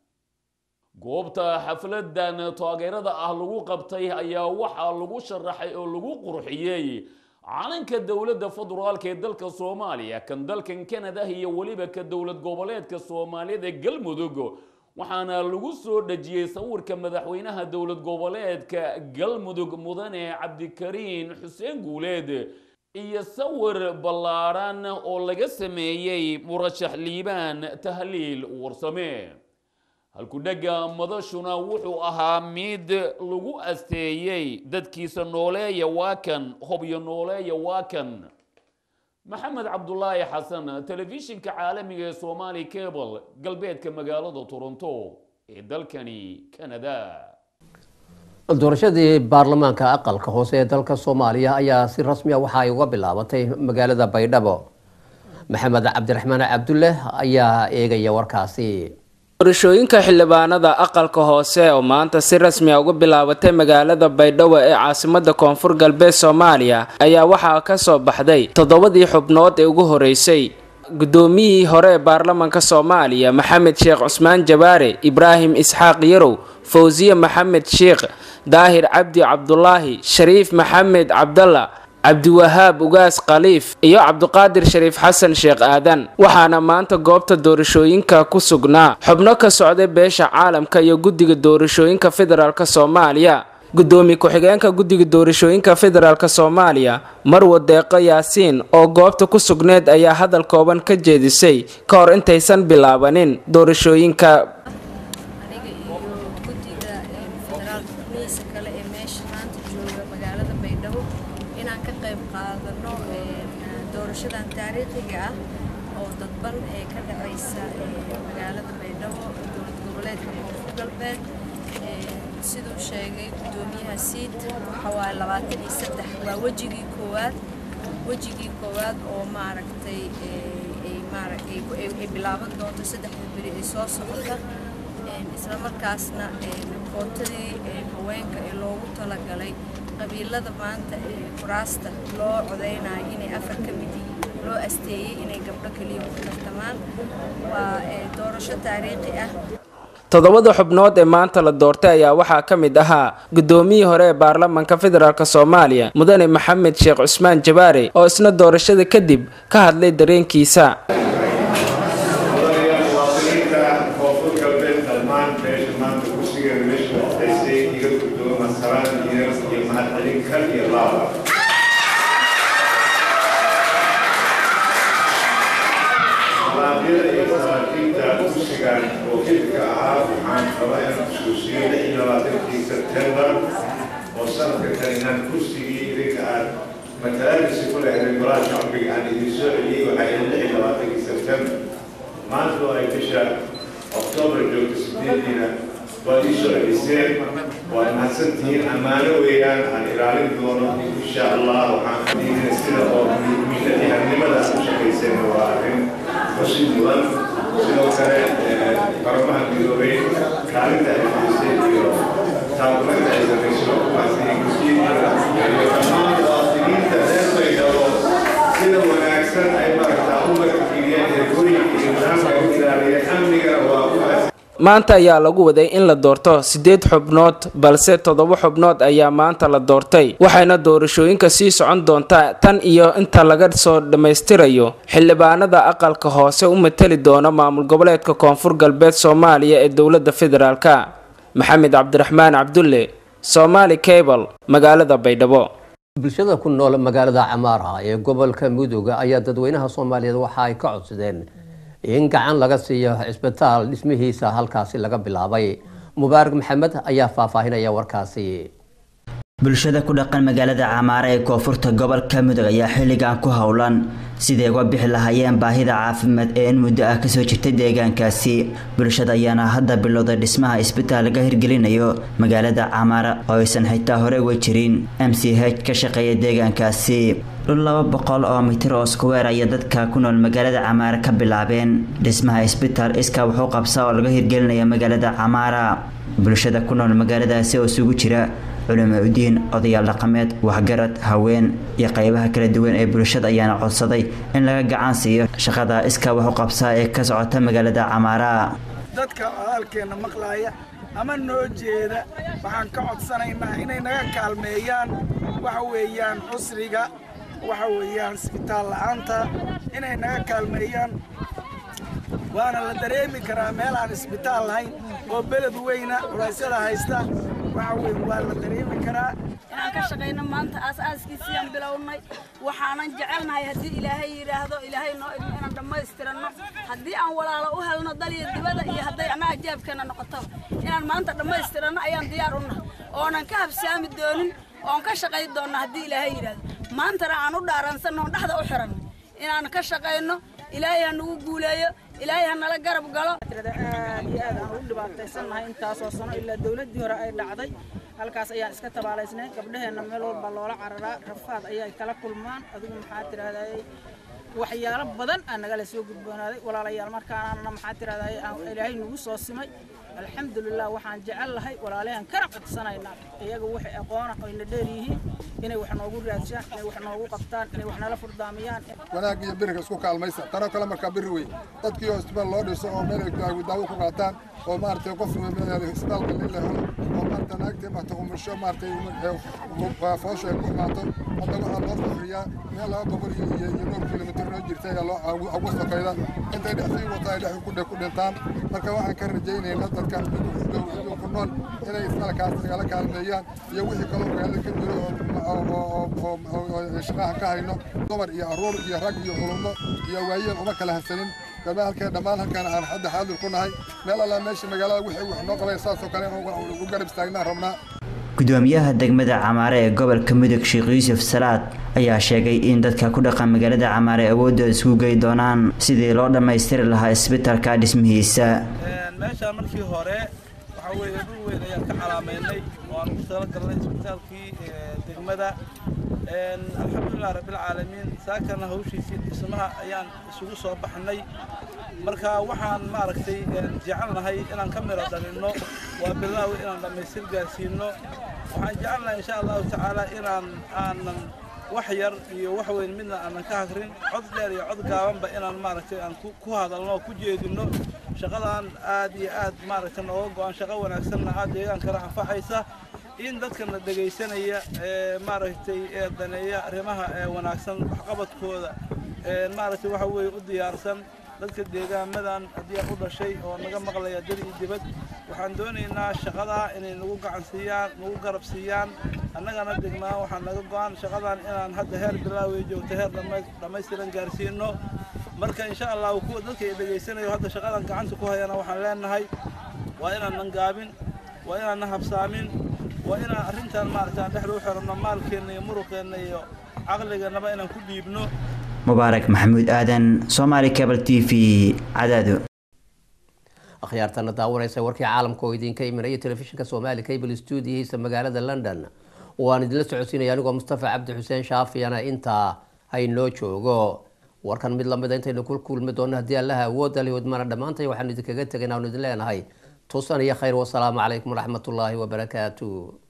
goobta xafladan taageerada ah lagu qabtay ayaa waxaa lagu sharaxay oo lagu qurxiyey calanka dowladda federaalka ee dalka soomaaliya kan dalkan canada iyo weliba ka dowlad goboleedka soomaaliyada galmudug waxaana lagu soo dhejiyey sawirka madaxweynaha dowlad goboleedka galmudug mudane cabdikariin xuseen guuleed iyo sawir ballaadhan oo laga sameeyey murashax liibaan tahliil warsame halkudhegga madashuna wuxuu ahaa mid lagu asteeyey dadkiisa nooleeya waa kan hobyo nooleeya waa kan maxamed cabdulaahi xasan telefishinka caalamiga ee somaali cable galbeedka magaalada toronto ee dalkani canada doorashadii baarlamaanka aqalka hoose ee dalka soomaaliya ayaa si rasmi a waxa ay uga bilaabatay magaalada baydhabo maxamed cabdiraxmaan cabdulle ayaa eegaya warkaasi doorashooyinka xildhibaanada aqalka hoose oo maanta si rasmi a uga bilaabatay magaalada baydhabo ee caasimada koonfur galbeed soomaaliya ayaa waxaa ka soo baxday toddobadii xubnood ee ugu horeysay guddoomiyihii hore ee baarlamanka soomaaliya maxamed sheekh cusmaan jabaare ibraahim isxaaq yarow fawsiye maxamed sheekh daahir cabdi cabdulaahi shariif maxamed cabdalla cabdiwahaab ugaas khaliif iyo cabdiqaadir shariif xasan sheekh aadan waxaana maanta goobta doorashooyinka ku sugnaa xubno ka socday beesha caalamka iyo guddiga doorashooyinka federaalk soomaaliya gudoomiye ku-xigeenka guddiga doorashooyinka federaalk soomaaliya marwa deeqo yaasiin oo goobta ku sugneed ayaa hadal kooban ka jeedisay ka hor intaysan bilaabanin doorashooyinka doorashadan taariikhiga ah oo dadban ee ka dhacaysa magaalada baydhabo dowlad goboleedka koonfur galbeed siduu sheegay guddoomiyaha siid waxa waaye labaatan iyo saddex waa wejigii koowaad wejigii koowaad oo maaragtay ay bilaaban doonto saddexda beri ay soo socota isla markaasna kootadii haweenka ee loogu talagalay qabiilada maanta ee kuraasta loo codeynayo inay afar ka mid yihiin loo asteeyey inay gabdho keliya ku tartamaan waa doorasho taariikhi ah toddobada xubnood ee maanta la doortay ayaa waxaa ka mid ahaa guddoomiyii hore ee baarlamaanka federaalk soomaaliya mudane maxamed sheekh cusmaan jabaare oo isna doorashada kadib ka hadlay dareenkiisa wakiilka ahaa waxaan rabaa inaan xusuusiyo lix iyo labaatankii sebtembar oo sanadka kan inaan kursigii idinka aad matalaadiisi ku lehdeen golaha shacbiga aan idin soo celiyey waxaa ihin lix iyo labaatankii sebtembar maanta oo ay bisha oktoobar joogto sideediina waad ii soo celiseen waad mahadsantihiin ammaano weeyaan aan ilaalin doono insha allah waxaan fadiidina sida oo mihnadyahanimada aad u shaqayseen waa arrin xusid mudan sidoo kale baramaha midoobay kaalinta ay fadhisay iyo taakulinta ay samayso kuwaasi gusiidada iyo dhammaan muwaadiniinta reer baydhabo sida wanaagsan ay maragtaa u markigiyeen ergooyinka iyo nidaamka u ilaaliyeen amniga waa kuwaas maanta ayaa lagu waday in la doorto siddeed xubnood balse toddoba xubnood ayaa maanta la doortay waxayna doorashooyinka sii socon doontaa tan iyo inta laga soo dhammaystirayo xildhibaanada aqalka hoose u matali doona maamul goboleedka koonfur galbeed soomaaliya ee dowladda federaalk maxamed cabdiraxmaan cabdulle somaali cable magaalada baydhabo bulshada ku nool magaalada camaara ee gobolka mudug ayaa dadweynaha soomaaliyeed waxa ay ka codsadeen in gacan laga siiyo cisbitaal dhismihiisa halkaasi laga bilaabay mubaarak maxamed ayaa faahfaahinaya warkaasi bulshada ku dhaqan magaalada camaara ee koonfurta gobolka mudug ayaa xilligan ku howlan siday uga bixi lahaayeen baahida caafimaad ee in muddo ah kasoo jirtay deegaankaasi bulshada ayaana hadda bilowday dhismaha isbitaal laga hirgelinayo magaalada camaara oo aysan xitaa hore uga jirin m c h ka shaqeeya deegaankaasi dhul laba boqol oo mitir oo skuweer ayaa dadka ku nool magaalada camaara ka bilaabeen dhismaha isbitaal iskaa wuxuu qabsaa oo laga hirgelinaya magaalada camaara bulshada ku nool magaaladaasi oo isugu jira culimo udiin odayaal dhaqameed waxgarad haween iyo qeybaha kala duwan ee bulshada ayaana codsaday in laga gacan siiyo shaqada iskaa wax u qabsaa ee ka socota magaalada camaara dadka hadalkeenna maqlaaya ama noo jeeda waxaan ka codsanaynaa inay naga kaalmeeyaan waxa weeyaan cusriga waxa weeyaan isbitaal la-aanta inay naga kaalmeeyaan waana la dareemi karaa meel aan isbitaal lahayn oo beled weyna culeysyada haysta waxa weeye waa la dareemi karaa inaan ka shaqayno maanta aas-aaskiisiyaan bilownay waxaanan jecelnahay haddii ilaahay yidhaahdo ilaahay noo idmo inaan dhammaystiranno haddii aan walaalo u helno daliya dibada iyo hadday ama ajaabkeena noqotaba inaan maanta dhammaystiranno ayaan diyaar u nahay oonan ka habsaami doonin oon ka shaqayn doonna haddii ilaahay yidhaahdo maantana aan u dhaaransanno oon dhexda u xiranno inaan ka shaqayno ilaahay ha nagu guuleeyo ilaahay ha nala garab galo aad iyo aad aan ugu dhibaataysannahay intaasoo sano ilaa dowladdii hore ay dhacday halkaas ayaan iska tabaalaysnay gabdhaheenna meel walba loola cararaa rafaad ayay kala kulmaan adigu maxaa tirahdayay waxyaalo badan aa nagala soo gudboonaaday walaalayaal markaanana maxaa tirahdayay aan ilaahay nagu soo simay alxamdulilah waxaan jecel lahay walaalahan kana codsanaynaa iyaga waxay aqoona oyna dheer yihiin inay wax noogu raadshaan inay wax noogu qabtaan inay wax nala furdaamiyaan wanaag iyo biriga isku kaalmaysa tanoo kale markaa biri wey dadkii oo isbitaal loo dhiso oo meel ay daawo ku qaataan oo maaragtay qof isbitaalka in la helo oo maaragtay naagtii maaragtay umusho maaragtay foosha ay ku imaato hadda waxaa loo fafriyaa meel laba boqol iyo iyo iyo dhowr kilomitir noo jirta ayaa loo ugu sokayda intay dhex sii wata ay dhex ku dhintaan marka waxaan ka rajaynaynaa dadka ku nool inay isbitaalkaas nagala kaalmeeyaan iyo wixii kaloo magaalada ka jiro oo shaqaha ka hayno dumar iyo aruur iyo rag iyo culummo iyo waayeel uma kala hasanin halkeen dhammaan halkaan aan hadda xaadir ku nahay meel allaa meesha magaalada wixii wax noo qabay saasoo kale u garab istaagnaan rabnaa gudoomiyaha degmada camaare ee gobolka mudug sheekh yuusuf salaad ayaa sheegay in dadka ku dhaqan magaalada camaare awoodooda isku gey doonaan sidii loo dhammaystiri lahaa isbitalka dhismihiisa meeshaan markii hore waxaa weeye dhul weyn ayaan ka calaamaynay oo aan ugu talagalnay isbitaalkii degmada alxamdulilah rabbilcaalamiin saakana hawshiisii dhismaha ayaan isugu soo baxnay marka waxaan maaragtay jecelnahay inaan ka miro dhalinno waa bilaawi inaan dhammaystir gaarsiino waxaan jecelnahay insha allahu tacaala inaan aanan wax yar iyo wax weyn midna aanan ka hagrin cod dheer iyo cod gaabanba inaan maaragtay aan ku hadalno oo ku jeedino shaqadan aad iyo aad maaragtay nooga go-an shaqo wanaagsanna aad deegaankana anfacaysa in dadkana dhegaysanaya ee maaragtay ee daneeya arrimaha ee wanaagsan waxqabadkooda ee maaragtay waxa weeye u diyaarsan dadka deegaamadan haddii aan u dhashay oo naga maqlaya dad iyo dibad waxaan doonaynaa shaqadaa inay nagu gacan siiyaan nagu garab siiyaan annagana degnaa waxaa naga go-an shaqadan inaan hadda heer bilaaway joogto heer dhammaystiran gaarsiino marka insha allahu kuwa dadka ay dhegaysanayo hadda shaqadan gacanta ku hayana waxaan leenahay waa inaanan gaabin waa inaanan habsaamin waa inaan arrintan maaragta aan dhexda u xiranno maalkeenna iyo muruqeenna iyo caqligeennaba inaan ku dhiibno mubaarak maxamuud aadan somaali cable t v cadaado akhyaartana daawanaysa warkii caalamka oo idinka imanaya telefishinka soomaali cable stuudiyihiisa magaalada london waan idinla socodsiinaya anigoo mustafa cabdi xuseen shaafiyana intaa haynoo joogo warkan mid lamida intaynu ku kulmi doonno haddii allaha awoodda lihodmana dhammaantay waxaanu idinkaga tegayn aanu idin leenahay tusan iyo khayr wasalaamu calaykum waraxmatullaahi wabarakaatu